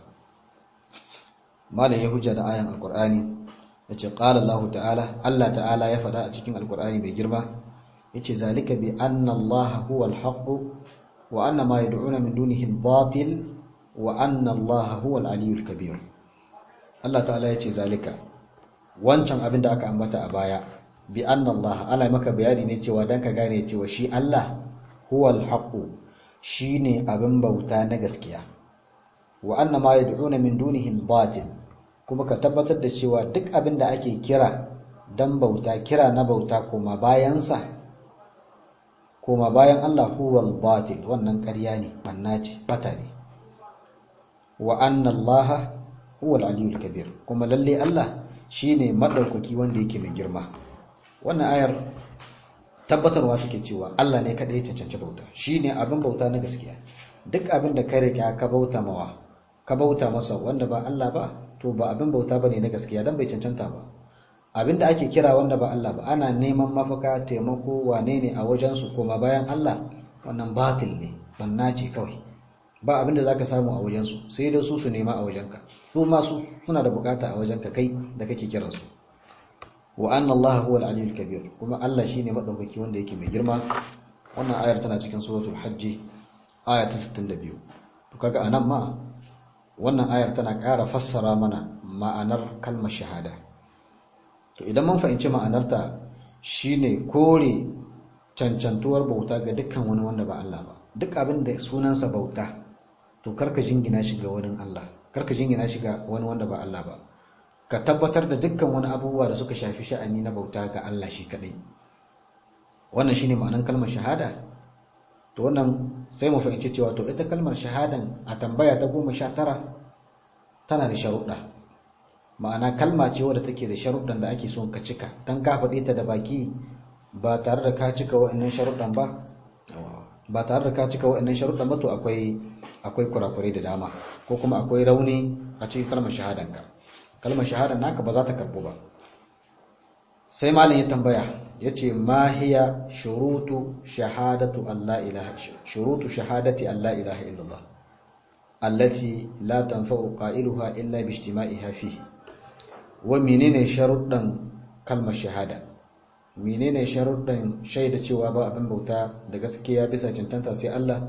malam ya hujja da ayan alkur'ani yace qala Allah ta'ala Allah ta'ala ya faɗa a cikin alkur'ani mai girma yace zalika bi anna Allah huwa al-haqq wa anna ma yad'una min dunihi al-batil wa anna Allah huwa al-aliyyul kabir Allah ta'ala yace zalika wancan abin da aka ambata a baya bi anna Allah Allah maka bayani ne cewa dan ka gane cewa shi Allah huwal haqq shine abin bauta na gaskiya wa anna ma yad'una min dunihi al-batil kuma ka tabbatar da cewa duk abin da ake kira dan bauta kira na bauta kuma bayan sa kuma bayan Allah huwal batil wannan ƙarya ne banna ce bata ne wa anna Allah huwal aliyyul kabir kuma lalle Allah shine madaukaki wanda yake mai girma wannan ayar tabbatarwa take cewa Allah ne kadai ya cancanci bauta shine abin bauta na gaskiya duk abin da ka rika ka bauta mawa ka bauta masa wanda ba Allah ba to ba abin bauta bane na gaskiya dan bai cancanta ba abin da ake kira wanda ba Allah ba ana neman mafaka taimako wane ne a wajen su koma bayan Allah wannan batil ne banna ce kawai ba abin da zaka samu a wajen su sai da su su nema a wajenka su ma su suna da bukata a wajenka kai da kake kiransu wa anna Allah huwa al-aliyyul kabir kuma Allah shine madaukaki wanda yake mai girma wannan ayar tana cikin suratul hajj aya ta 62 to kaga anan ma wannan ayar tana ƙara fassara mana ma'anar kalmar shahada to idan mun fahimci ma'anarta shine kore cancantuwar bauta ga dukkan wani wanda ba Allah ba duk abin da sunansa bauta to karka jingina shi ga wani Allah karka jingina shi ga wani wanda ba Allah ba ka tabbatar da dukkan wani abubuwa da suka shafi sha'ani na bauta ga Allah shi kadai wannan shine ma'anar kalmar shahada to wannan sai mu fahimci cewa to ita kalmar shahadan a tambaya ta goma sha tara tana da sharuɗa ma'ana kalma ce wadda take da sharuɗan da ake son ka cika dan ka faɗe ta da baki ba tare da ka cika wa'annan sharuɗan ba ba tare da ka cika wa'annan sharuɗan ba to akwai akwai kurakurai da dama ko kuma akwai rauni a cikin kalmar shahadanka kalmar shahada naka ba za ta karbu ba sai malam ya tambaya yace ma hiya shurutu shahadatu alla ilaha shurutu shahadati alla ilaha illallah allati la tanfa'u qailuha illa bi ijtima'iha fihi wa menene sharuɗan kalmar shahada menene sharuɗan shaida cewa ba abin bauta da gaskiya bisa cancanta sai Allah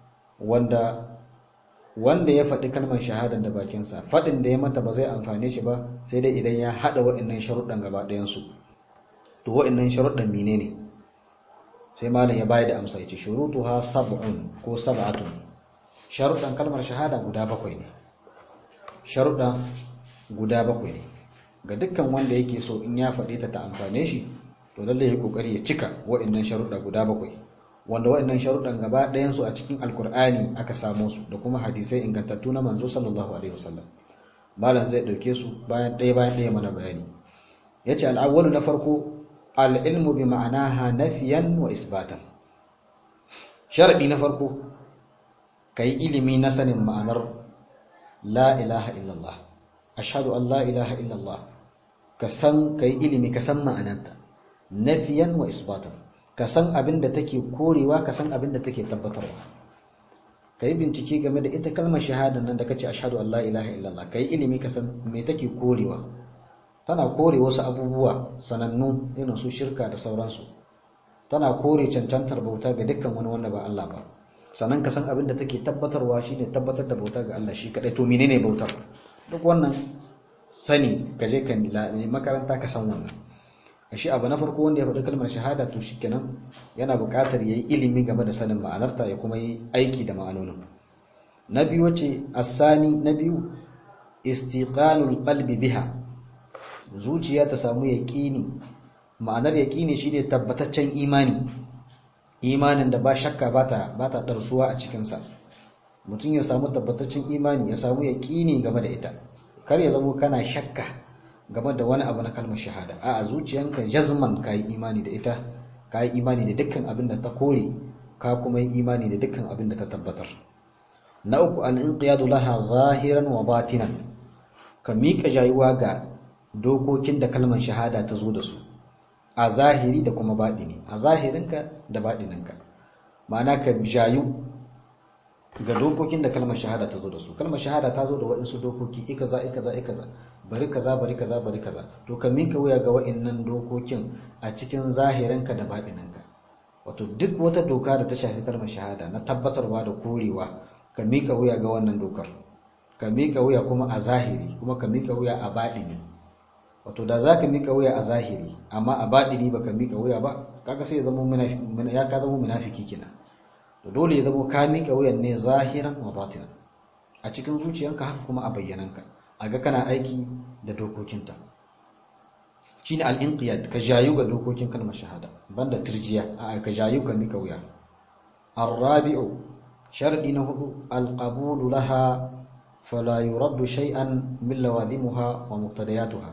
wanda wanda ya faɗi kalmar shahada da bakinsa faɗin da ya mata ba zai amfane shi ba sai dai idan ya haɗa wa'annan sharuɗan gaba ɗayansu to wa'annan sharuɗan mine ne sai malam ya bayar da amsa yace shurutuha sab'un ko sab'atun sharuɗan kalmar shahada guda bakwai ne sharuɗan guda bakwai ne ga dukkan wanda yake so in ya faɗi ta ta amfane shi to lalle ya kokari ya cika wa'annan sharuɗa guda bakwai wanda waɗannan sharuɗan gaba ɗayansu a cikin alkur'ani aka samo su da kuma hadisai ingantattu na manzo sallallahu alaihi wasallam malam zai ɗauke su bayan ɗaya bayan ɗaya mana bayani yace al'awwalu na farko al-ilmu bi ma'anaha nafiyan wa isbatan sharadi na farko kai ilimi na sanin ma'anar la ilaha illallah ashhadu an la ilaha illallah ka san kai ilimi ka san ma'ananta nafiyan wa isbatan ka san abin da take korewa ka san abin da take tabbatarwa ka yi bincike game da ita kalmar shahada nan da kace ashhadu an la ilaha illallah ka yi ilimi ka san me take korewa tana kore wasu abubuwa sanannu irin su shirka da sauransu tana kore cancantar bauta ga dukkan wani wanda ba Allah ba sannan ka san abin da take tabbatarwa shine tabbatar da bauta ga Allah shi kadai to menene bautar duk wannan sani ka je ka makaranta ka san wannan ashe abu na farko wanda ya faɗi kalmar shahada to shikenan yana buƙatar yayi ilimi game da sanin ma'anarta ya kuma yi aiki da ma'anonin na biyu wace asani na biyu istiqanul qalbi biha zuciya ta samu yaqini ma'anar yaqini shine tabbataccen imani imanin da ba shakka bata bata darsuwa a cikin sa mutum ya samu tabbataccen imani ya samu yaqini game da ita kar ya zamo kana shakka game da wani abu na kalmar shahada a zuciyanka jazman ka yi imani da ita ka yi imani da dukkan abin da ta kore ka kuma yi imani da dukkan abin da ta tabbatar na uku al-inqiyadu laha zahiran wa batinan ka miƙa jayuwa ga dokokin da kalmar shahada ta zo da su a zahiri da kuma baɗini a zahirinka da baɗininka ma'ana ka jayu ga dokokin da kalmar shahada ta zo da su kalmar shahada ta zo da waɗansu dokoki ikaza ikaza ikaza bari kaza bari kaza bari kaza to ka minka wuya ga wa'annan dokokin a cikin zahirinka da baɗininka wato duk wata doka da ta shafi kalmar shahada na tabbatarwa da korewa ka mika wuya ga wannan dokar ka mika wuya kuma a zahiri kuma ka mika wuya a baɗini wato da zaka mika wuya a zahiri amma a baɗini baka mika wuya ba kaga sai ya zama ya ka zama munafiki kenan to dole ya zama ka mika wuyan ne zahiran wa batinan a cikin zuciyanka haka kuma a bayyananka a ga kana aiki da dokokinta shine al-inqiyad ka jayu ga dokokin kalmar shahada banda turjiya a ka jayu ka mika wuya ar-rabi'u sharadi na hudu al-qabulu laha fala yuraddu shay'an min lawazimuha wa muqtadayatuha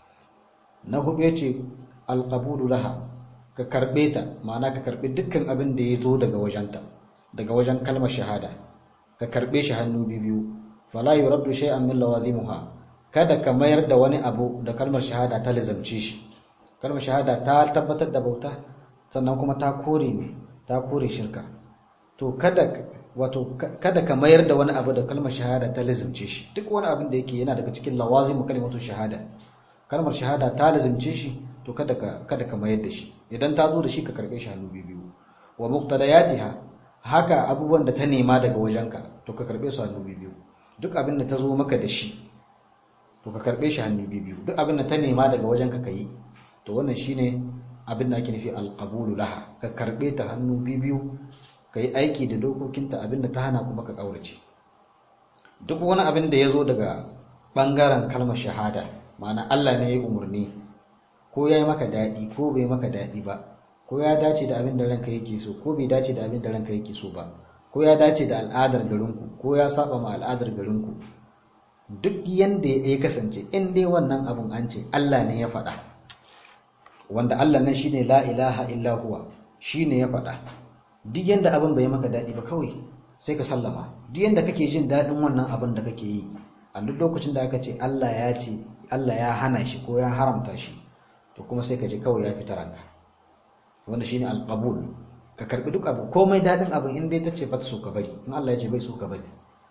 na hudu yace al-qabulu laha ka karbe ta ma'ana ka karbe dukkan abin da ya zo daga wajenta daga wajen kalmar shahada ka karbe shi hannu biyu fala yuraddu shay'an min lawazimuha kada ka mayar da wani abu da kalmar shahada ta lazamce shi kalmar shahada ta tabbatar da bauta sannan kuma ta kore ne ta kore shirka to kada wato kada ka mayar da wani abu da kalmar shahada ta lazamce shi duk wani abin da yake yana daga cikin lawazimu kalimatu shahada kalmar shahada ta lazamce shi to kada ka kada ka mayar da shi idan ta zo da shi ka karbe shi hannu biyu wa muqtadayatiha haka abubuwan da ta nema daga wajenka to ka karbe su hannu biyu duk abin da ta zo maka da shi to ka karbe shi hannu biyu duk abin da ta nema daga wajenka ka yi to wannan shine abin da ake nufi alqabulu laha ka karbe ta hannu biyu ka yi aiki da dokokinta abin da ta hana kuma ka kaurace duk wani abin da ya zo daga bangaren kalmar shahada ma'ana Allah ne ya yi umarni ko ya yi maka daɗi ko bai maka daɗi ba ko ya dace da abin da ranka yake so ko bai dace da abin da ranka yake so ba ko ya dace da al'adar garinku ko ya saba ma al'adar garinku duk yanda ya kasance in dai wannan abun an ce Allah ne ya faɗa wanda Allah nan shine la ilaha illa huwa shine ya faɗa duk yanda abin bai maka daɗi ba kawai sai ka sallama duk yanda kake jin daɗin wannan abin da kake yi a duk lokacin da aka ce Allah ya ce Allah ya hana shi ko ya haramta shi to kuma sai ka ji kawai ya fita ranka wanda shine alqabul ka karbi duk abu komai dadin abu in dai tace ba ta so ka bari in Allah ya ce bai so ka bari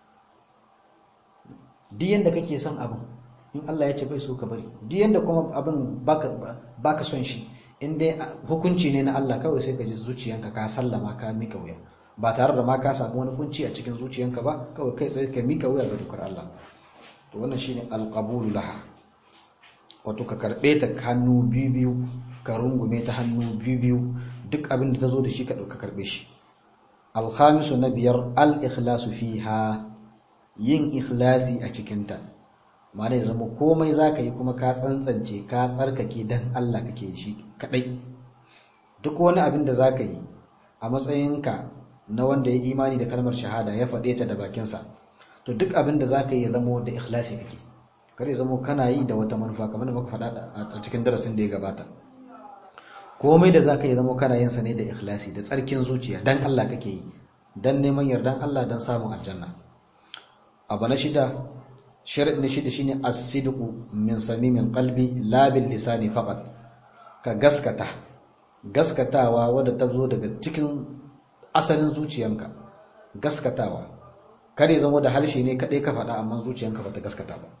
duk yanda kake son abu in Allah ya ce bai so ka bari duk yanda kuma abin baka baka son shi in dai hukunci ne na Allah kawai sai ka ji zuciyanka ka sallama ka mika wuya ba tare da ma ka samu wani kunci a cikin zuciyanka ba kawai kai sai ka mika wuya ga dukkan Allah to wannan shine alqabulu laha wato ka karbe ta hannu biyu biyu ka rungume ta hannu biyu biyu duk abin da ta zo da shi ka ɗauka karɓe shi alhamisu na biyar al-ikhlasu fiha yin ikhlasi a cikinta ma'ana ya zama komai za ka yi kuma ka tsantsance ka tsarkake dan Allah kake shi kaɗai duk wani abin da za ka yi a matsayinka na wanda ya imani da kalmar shahada ya faɗe ta da bakinsa to duk abin da za ka yi ya zama da ikhlasi kake kar ya zama kana yi da wata manufa kamar da muka faɗa a cikin darasin da ya gabata komai da zaka yi zama kana yin sa ne da ikhlasi da tsarkin zuciya dan Allah kake yi dan neman yardan Allah dan samun aljanna abu na shida sharadi na shida shine as-sidqu min samimin qalbi la bil lisani faqat ka gaskata gaskatawa wadda ta zo daga cikin asalin zuciyanka gaskatawa kare zama da harshe ne kadai ka faɗa amma zuciyanka bata gaskata ba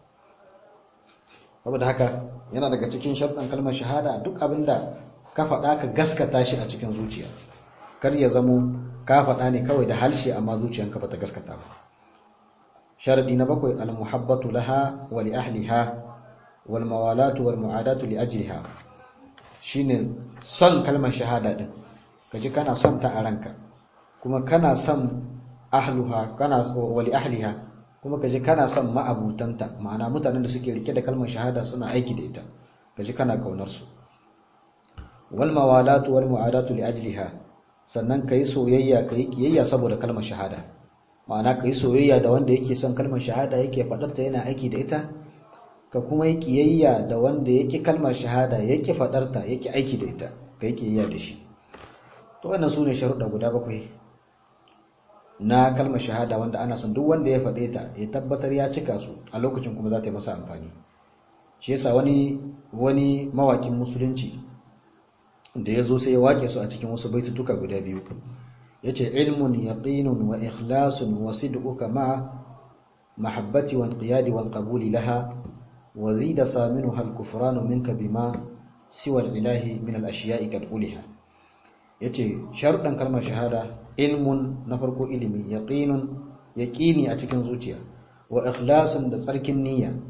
saboda haka yana daga cikin sharɗan kalmar shahada duk abinda ka faɗa ka gaskata shi a cikin zuciya kar ya zamo ka faɗa ne kawai da harshe amma zuciyanka bata gaskata ba sharadi na bakwai al-muhabbatu laha wa li ahliha wal mawalatu wal mu'adatu li ajliha shine son kalmar shahada din kaji kana son ta a ranka kuma kana son ahluha kana wa li ahliha kuma kaji kana son ma'abutanta ma'ana mutanen da suke rike da kalmar shahada suna aiki da ita kaji kana kaunar su wal mawalatu wal mu'adatu li ajliha sannan kai soyayya kai kiyayya saboda kalmar shahada ma'ana kai soyayya da wanda yake son kalmar shahada yake fadar ta yana aiki da ita ka kuma yi kiyayya da wanda yake kalmar shahada yake fadar ta yake aiki da ita kai kiyayya da shi to wannan sune sharuɗa guda bakwai na kalmar shahada wanda ana son duk wanda ya faɗe ta ya tabbatar ya cika su a lokacin kuma za ta yi masa amfani shi yasa wani wani mawakin musulunci da ya zo sai ya wake su a cikin wasu baitutuka guda biyu ya ce ilmun yaqinun wa ikhlasun wa sidquka ma mahabbati wa inqiyadi wal qabuli laha wa zida saminuha al kufranu minka bima siwa al ilahi min al ashiya'i kad uliha yace sharuɗan kalmar shahada ilmun na farko ilimi yaqinun yaqini a cikin zuciya wa ikhlasun da tsarkin niyya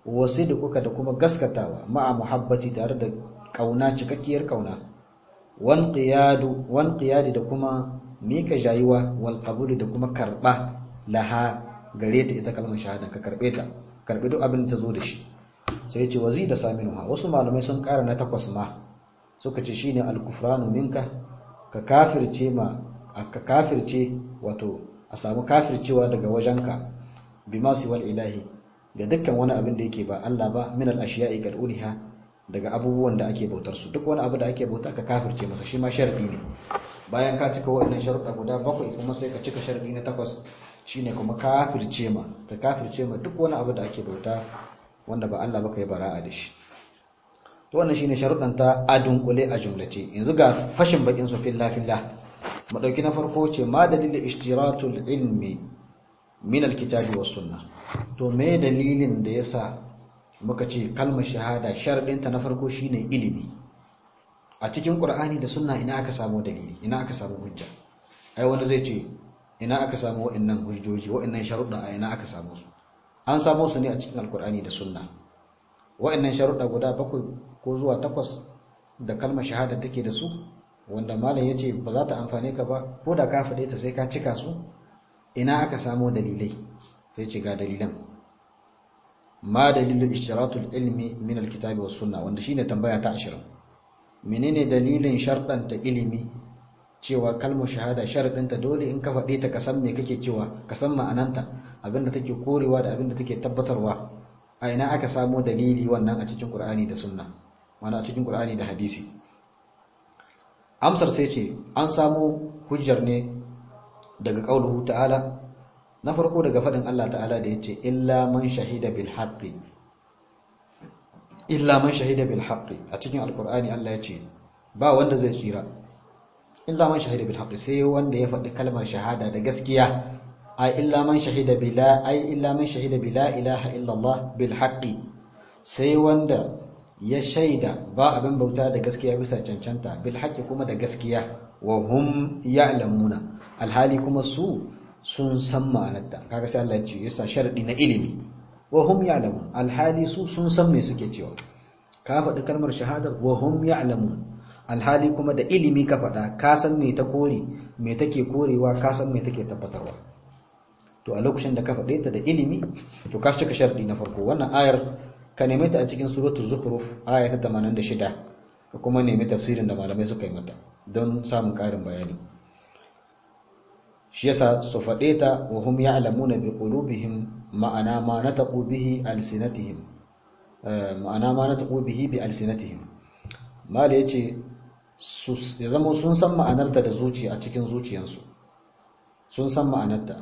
wasidquka da kuma gaskatawa ma'a muhabbati tare da kauna cikakkiyar kauna wan qiyadu wan qiyadi da kuma mika jayuwa wal qabuli da kuma karba laha gare ta ita kalmar shahada ka karbe ta karbi duk abin da ta zo da shi sai ya ce wazida saminuha wasu malamai sun kara na takwas ma suka ce shine al-kufranu minka ka kafirce ma ka kafirce wato a samu kafircewa daga wajenka bima wal ilahi ga dukkan wani abin da yake ba Allah ba min al-ashiya'i qad uriha daga abubuwan da ake bautar su duk wani abu da ake bauta ka kafirce masa shi ma sharadi ne bayan ka cika waɗannan sharuɗa guda bakwai kuma sai ka cika sharadi na takwas shine kuma kafirce ma ka kafirce ma duk wani abu da ake bauta wanda ba Allah ba kai bara'a da shi to wannan shine sharuɗan ta adunkule a jumlace yanzu ga fashin bakin su fillah fillah mu dauki na farko ce ma dalilin ishtiratul ilmi min alkitabi was sunnah to me dalilin da yasa muka ce kalmar shahada sharadin ta na farko shine ilimi a cikin qur'ani da sunna ina aka samu dalili ina aka samu hujja ai wanda zai ce ina aka samu wa'annan hujjoji wa'annan sharuɗa a ina aka samu su an samu su ne a cikin alqur'ani da sunna wa'annan sharuɗa guda bakwai ko zuwa takwas da kalmar shahada take da su wanda malam ya ce ba za ta amfane ka ba ko da ka faɗe ta sai ka cika su ina aka samo dalilai sai ce ga dalilan ma dalilin ishtiratul ilmi min alkitabi was sunna wanda shine tambaya ta 20 menene dalilin sharɗanta ilimi cewa kalmar shahada sharadinta dole in ka faɗe ta ka san me kake cewa ka san ma'ananta abinda take korewa da abinda take tabbatarwa a ina aka samo dalili wannan a cikin Qur'ani da sunna mana a cikin Qur'ani da hadisi amsar sai ce an samu hujjar ne daga qauluhu ta'ala na farko daga fadin Allah ta'ala da yace illa man shahida bil haqqi illa man shahida bil haqqi a cikin alqur'ani Allah yace ba wanda zai tsira illa man shahida bil haqqi sai wanda ya faɗi kalmar shahada da gaskiya ai illa man shahida bila ai illa man shahida bila ilaha illa Allah bil haqqi sai wanda ya shaida ba abin bauta da gaskiya bisa cancanta bil haqqi kuma da gaskiya wa hum ya'lamuna alhali kuma su sun san ma'anarta kaga sai Allah ya ce yasa sharadi na ilimi wa hum ya'lamun alhali su sun san me suke cewa ka faɗi kalmar shahada wa hum ya'lamun alhali kuma da ilimi ka faɗa ka san me ta kore me take korewa ka san me take tabbatarwa to a lokacin da ka faɗe ta da ilimi to ka cika sharadi na farko wannan ayar ka neme ta a cikin suratul zukhruf aya ta 86 ka kuma nemi tafsirin da malamai suka yi mata don samun ƙarin bayani shi yasa su faɗe ta wa hum ya'lamuna bi qulubihim ma'ana ma nataqu bihi alsinatihim ma'ana ma nataqu bihi bi alsinatihim mala yace su ya zama sun san ma'anarta da zuciya a cikin zuciyansu sun san ma'anarta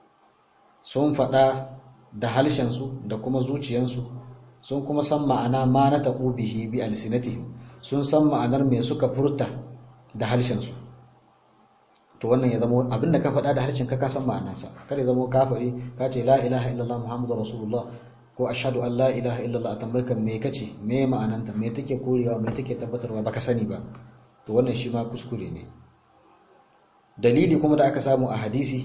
sun faɗa da halshensu da kuma zuciyansu sun kuma san ma'ana ma na taɓo bihi bi alsinatihim sun san ma'anar me suka furta da halshensu to wannan ya zama abin da ka faɗa da harshen ka ka san ma'anarsa kada ya zama kafiri ka ce la ilaha illallah muhammadu rasulullah ko ashhadu an la ilaha illallah a tambayar me kace me ma'ananta me take korewa me take tabbatarwa baka sani ba to wannan shi ma kuskure ne dalili kuma da aka samu a hadisi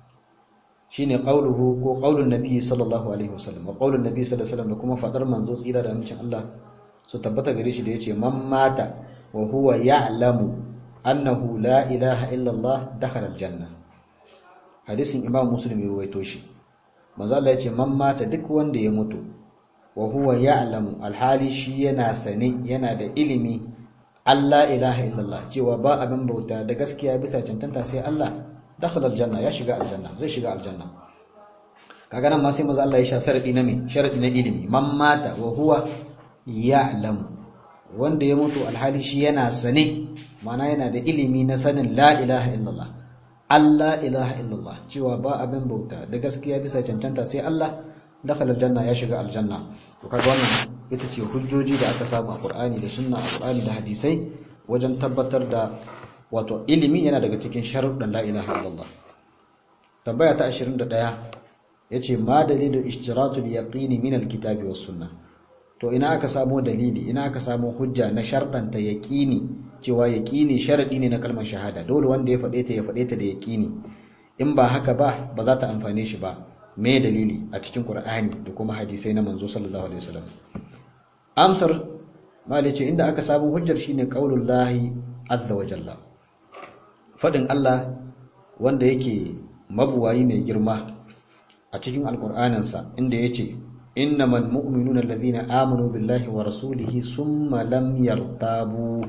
shine qauluhu ko qaulun nabi sallallahu alaihi wasallam wa qaulun nabi sallallahu alaihi wasallam da kuma fadar manzo tsira da amincin Allah su tabbata gare shi da yace man mata wa huwa ya'lamu annahu la ilaha illa Allah dakhala aljanna hadisin imam muslim ya ruwaito shi manzo Allah yace man mata duk wanda ya mutu wa huwa ya'lamu alhali shi yana sane yana da ilimi Allah ilaha illallah cewa ba abin bauta da gaskiya bisa cancanta sai Allah dakhala aljanna ya shiga aljanna zai shiga aljanna kaga nan ma sai manzo Allah ya sha sharadi na me sharadi na ilimi man mata wa huwa ya'lamu wanda ya mutu alhali shi yana sane mana yana da ilimi na sanin la ilaha illallah Allah ilaha illallah cewa ba abin bauta da gaskiya bisa cancanta sai Allah dakhala aljanna ya shiga aljanna to kaga wannan ita ce hujjoji da aka samu a Qur'ani da sunna a Qur'ani da hadisai wajen tabbatar da wato ilimi yana daga cikin sharuɗan la ilaha illallah tambaya ta 21 yace ma dalilu ishtiratul yaqini min alkitabi was sunnah to ina aka samu dalili ina aka samu hujja na sharɗanta yaqini cewa yaqini sharadi ne na kalmar shahada dole wanda ya faɗe ta ya faɗe ta da yaqini in ba haka ba ba za ta amfane shi ba me dalili a cikin qur'ani da kuma hadisai na manzo sallallahu alaihi wasallam amsar malai ce inda aka samu hujjar shine qaulullahi azza wa jalla fadin Allah wanda yake mabuwayi mai girma a cikin alqur'aninsa inda yace innamal mu'minuna alladhina amanu billahi wa rasulihi summa lam yartabu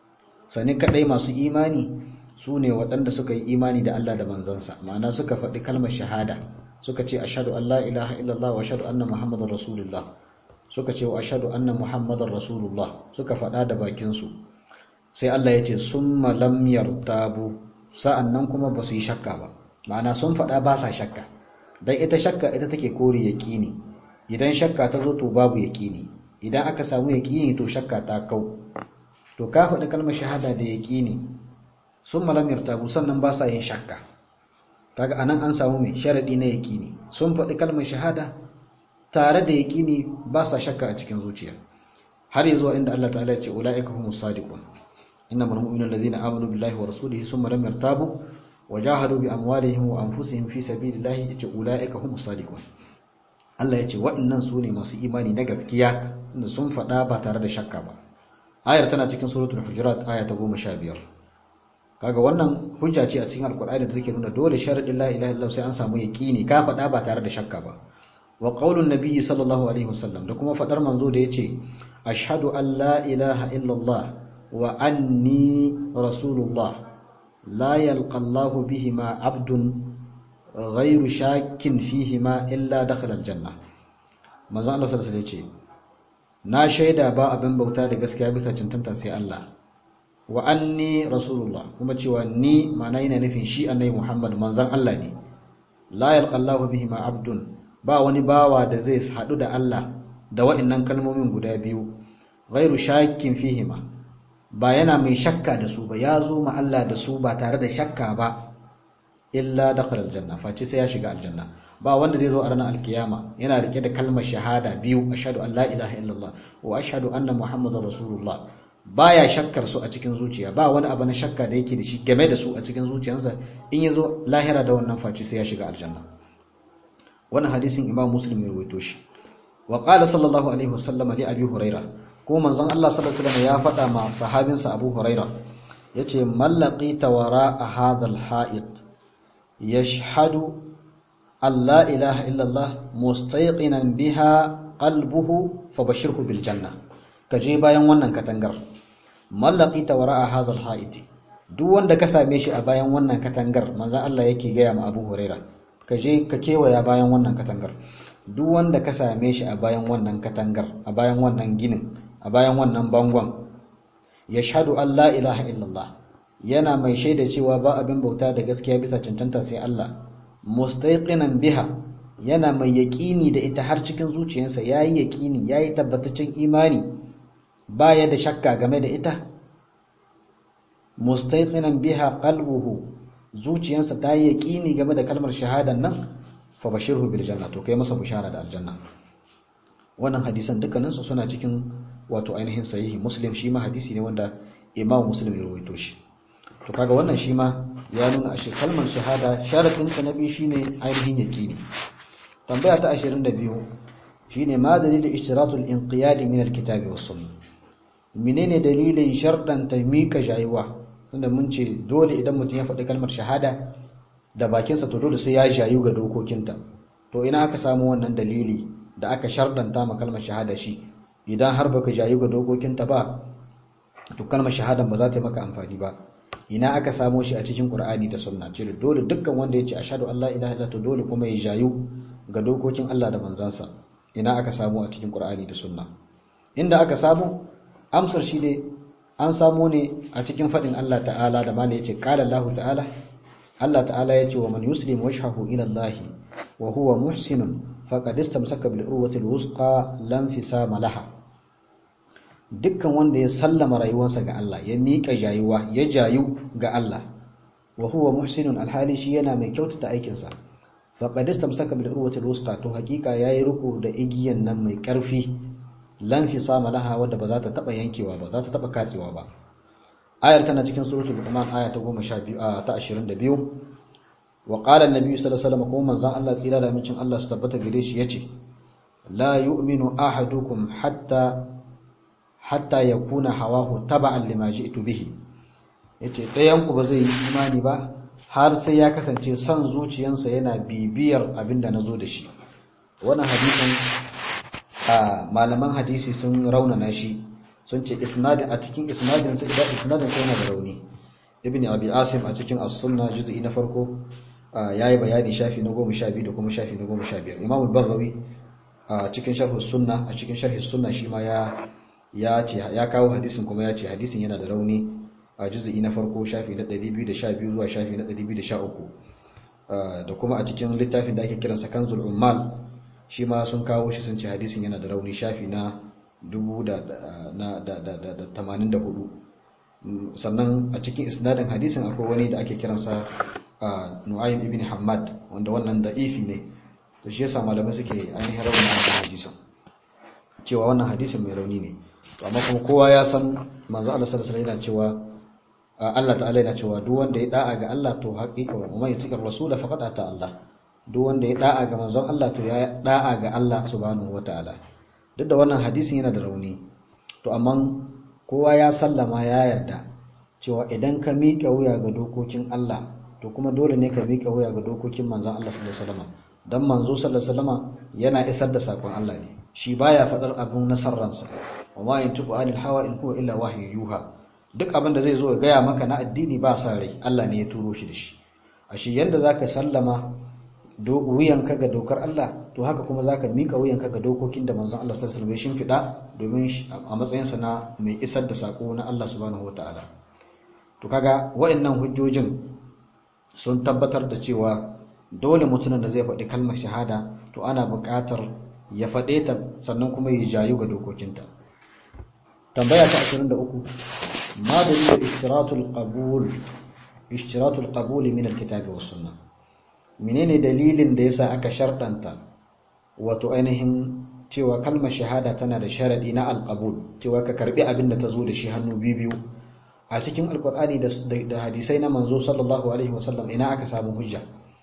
sani kadai masu imani su ne waɗanda suka yi imani da Allah da manzansa ma'ana suka faɗi kalmar shahada suka ce ashhadu an la ilaha illallah wa ashhadu anna muhammadar rasulullah suka ce wa ashhadu anna muhammadar rasulullah suka faɗa da bakinsu sai Allah ya ce summa lam yartabu sa'annan kuma ba su yi shakka ba ma'ana sun faɗa ba sa shakka dan ita shakka ita take kore yaqini idan shakka ta zo to babu yaqini idan aka samu yaqini to shakka ta kau to ka faɗi kalmar shahada da yaqini sun malam yartabu sannan ba sa yin shakka kaga anan an samu mai sharadi na yaqini sun faɗi kalmar shahada tare da yaqini ba sa shakka a cikin zuciya har yanzu inda Allah ta'ala ya ce ulaika humus sadiqun innamal mu'minuna alladhina amanu billahi wa rasulihi thumma lam yartabu wajahadu bi amwalihim wa anfusihim fi sabilillahi yace ulaika humus sadiqun Allah ya ce waɗannan su ne masu imani na gaskiya da sun faɗa ba tare da shakka ba ayar tana cikin suratul hujurat aya ta 15 kaga wannan hujja ce a cikin alkur'ani da take nuna dole sharadin la ilaha illallah sai an samu yaqini ka faɗa ba tare da shakka ba wa qaulun nabiyyi sallallahu alaihi wasallam da kuma fadar manzo da yace ashhadu an la ilaha illallah wa anni rasulullah la yalqa Allah bihima abdun ghayru shakkin fihima illa dakhala aljanna manzo Allah sallallahu alaihi wasallam yace na shaida ba abin bauta da gaskiya bisa cancanta sai Allah wa anni rasulullah kuma cewa ni ma'ana yana nufin shi annabi Muhammad manzon Allah ne la yalqallahu bihi ma abdun ba wani bawa da zai hadu da Allah da wa'annan kalmomin guda biyu ghairu shakkin fihi ma ba yana mai shakka da su ba ya zo ma Allah da su ba tare da shakka ba illa dakhala aljanna face sai ya shiga aljanna ba wanda zai zo a ranar alkiyama yana rike da kalmar shahada biyu ashhadu an la ilaha illallah wa ashhadu anna muhammadar rasulullah baya shakkar su a cikin zuciya ba wani abu na shakka da yake da shi game da su a cikin zuciyarsa in yazo lahira da wannan faci sai ya shiga aljanna wannan hadisin imam muslim ya rawaito shi wa qala sallallahu alaihi wasallam li abi huraira ko manzon Allah sallallahu alaihi wasallam ya faɗa ma sahabinsa abu huraira yace mallaqita wara hadha alha'id yashhadu an la ilaha illa allah mustayqinan biha qalbuhu fabashirhu bil janna kaje bayan wannan katangar mallaki ta wara'a hazal ha'iti duk wanda ka same shi a bayan wannan katangar manzon Allah yake gaya ma Abu Huraira ka je ka kewaya bayan wannan katangar duk wanda ka same shi a bayan wannan katangar a bayan wannan ginin a bayan wannan bangon yashhadu an la ilaha illallah yana mai shaida cewa ba abin bauta da gaskiya bisa cancanta sai Allah mustayqinan biha yana mai yaƙini da ita har cikin zuciyarsa yayi yaƙini yayi tabbataccen imani baya da shakka game da ita mustayqinan biha qalbuhu zuciyarsa ta yi yaqini game da kalmar shahadan nan fa bashirhu bil janna to kai masa bushara da aljanna wannan hadisan dukkanin su suna cikin wato ainihin sahihi muslim shi ma hadisi ne wanda imam muslim ya rawaito shi to kaga wannan shi ma ya nuna ashe kalmar shahada sharadin ta nabi shine ainihin yaqini tambaya ta 22 shine ma dalilin ishtiratul inqiyad min alkitabi was sunnah menene dalilin sharɗan ta mika jayuwa tunda mun ce dole idan mutum ya faɗi kalmar shahada da bakinsa to dole sai ya jayu ga dokokinta to ina aka samu wannan dalili da aka sharɗanta ma kalmar shahada shi idan har baka jayu ga dokokinta ba to kalmar shahada ba za ta yi maka amfani ba ina aka samo shi a cikin qur'ani da sunna ce dole dukkan wanda ya ce ashhadu an la ilaha illallah to dole kuma ya jayu ga dokokin Allah da manzansa ina aka samu a cikin qur'ani da sunna inda aka samu amsar shi ne an samu ne a cikin faɗin Allah ta'ala da mala yace qala Allah ta'ala Allah ta'ala yace wa man yuslim wajhahu ila Allah wa huwa muhsinun faqad istamsaka bil urwati al-wusqa lam fisama laha dukkan wanda ya sallama rayuwarsa ga Allah ya miƙa jayuwa ya jayu ga Allah wa huwa muhsinun alhali shi yana mai kyautata aikinsa faqad istamsaka bil urwati al-wusqa to hakika yayi ruku da igiyan nan mai ƙarfi lan fi sama laha wadda ba za ta taba yankewa ba za ta taba katsewa ba ayar tana cikin suratul luqman aya ta 12 ta 22 wa qala an-nabi sallallahu alaihi wasallam kuma manzon Allah tsira da mincin Allah su tabbata gare shi yace la yu'minu ahadukum hatta hatta yakuna hawahu taba'an lima ji'tu bihi yace ɗayan ku ba zai yi imani ba har sai ya kasance son zuciyansa yana bibiyar abinda nazo da shi wannan hadisin a malaman hadisi sun raunana shi sun ce isnadin a cikin isnadin sai da isnadin sai yana da rauni ibn abi asim a cikin as-sunna juz'i na farko yayi bayani shafi na 12 da kuma shafi na 15 imam al-baghawi a cikin sharh sunna a cikin sharh sunna shi ma ya ya ce ya kawo hadisin kuma ya ce hadisin yana da rauni a juz'i na farko shafi na 212 zuwa shafi na 213 da kuma a cikin littafin da ake kiransa kanzul ummal shi ma sun kawo shi sun ce hadisin yana da rauni shafi na 1084 sannan a cikin isnadin hadisin akwai wani da ake kiransa nu'aym ibn hammad wanda wannan da'ifi ne to shi yasa malamai suke ainihin rauna wannan hadisin cewa wannan hadisin mai rauni ne to amma kuma kowa ya san manzo Allah sallallahu alaihi wasallam yana cewa Allah ta'ala yana cewa duk wanda ya da'a ga Allah to haqiqa wa man yutiqir rasula faqad ata Allah duk wanda ya da'a ga manzon Allah to ya da'a ga Allah subhanahu wataala duk da wannan hadisin yana da rauni to amma kowa ya sallama ya yarda cewa idan ka miƙa wuya ga dokokin Allah to kuma dole ne ka miƙa wuya ga dokokin manzon Allah sallallahu alaihi wasallam dan manzo sallallahu alaihi wasallam yana isar da sakon Allah ne shi baya fadar abun nasarransa wa ma yantuqu anil hawa in huwa illa wahyu yuha duk abin da zai zo ya gaya maka na addini ba sa rai Allah ne ya turo shi da shi ashe yanda zaka sallama wuyanka ga dokar Allah to haka kuma zaka mika wuyanka ga dokokin da manzon Allah sallallahu alaihi wasallam ya shimfida domin a matsayin sa na mai isar da sako na Allah subhanahu wataala to kaga waɗannan hujjojin sun tabbatar da cewa dole mutumin da zai faɗi kalmar shahada to ana buƙatar ya faɗe ta sannan kuma ya jayu ga dokokinta tambaya ta 23 ma dalilin ishtiratul qabul ishtiratul qabul min alkitabi was sunnah menene dalilin da yasa aka sharɗanta wato ainihin cewa kalmar shahada tana da sharadi na alqabul cewa ka karbi abin da ta zo da shi hannu biyu a cikin alqur'ani da hadisai na manzo sallallahu alaihi wasallam ina aka samu hujja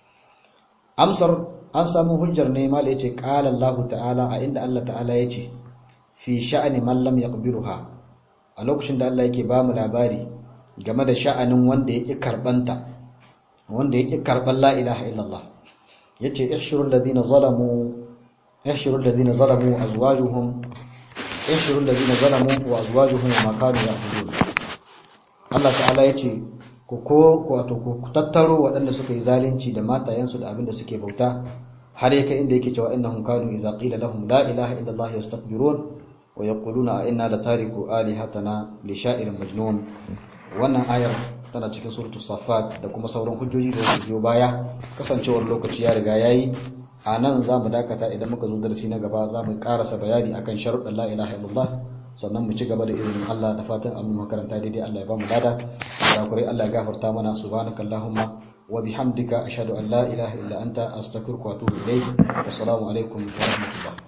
amsar an samu hujjar ne mala yace qala Allah ta'ala a inda Allah ta'ala yace fi sha'ani man lam yaqbiruha a lokacin da Allah yake ba mu labari game da sha'anin wanda yake karbanta wanda yake karban la ilaha illallah yace ihshurul ladina zalamu ihshurul ladina zalamu azwajuhum ihshurul ladina zalamu wa azwajuhum ma kanu ya'budun Allah ta'ala yace ku ko wato ku tattaro waɗanda suka yi zalunci da matayensu da abin da suke bauta har yake inda yake cewa innahum kanu idza qila lahum la ilaha illallah yastakbirun wa yaquluna a inna la tariku alihatana li sha'irin majnun wannan ayar tana cikin suratul safat da kuma sauran hujjoji da su biyo baya kasancewar lokaci ya riga yayi a nan za mu dakata idan muka zo darasi na gaba za mu karasa bayani akan sharuɗan la ilaha illallah sannan mu ci gaba da izinin Allah da fatan an makaranta daidai Allah ya ba mu lada da kurai Allah ya gafarta mana subhanakallahumma wa bihamdika ashhadu an la ilaha illa anta astaghfiruka wa atubu ilayk assalamu alaikum wa rahmatullah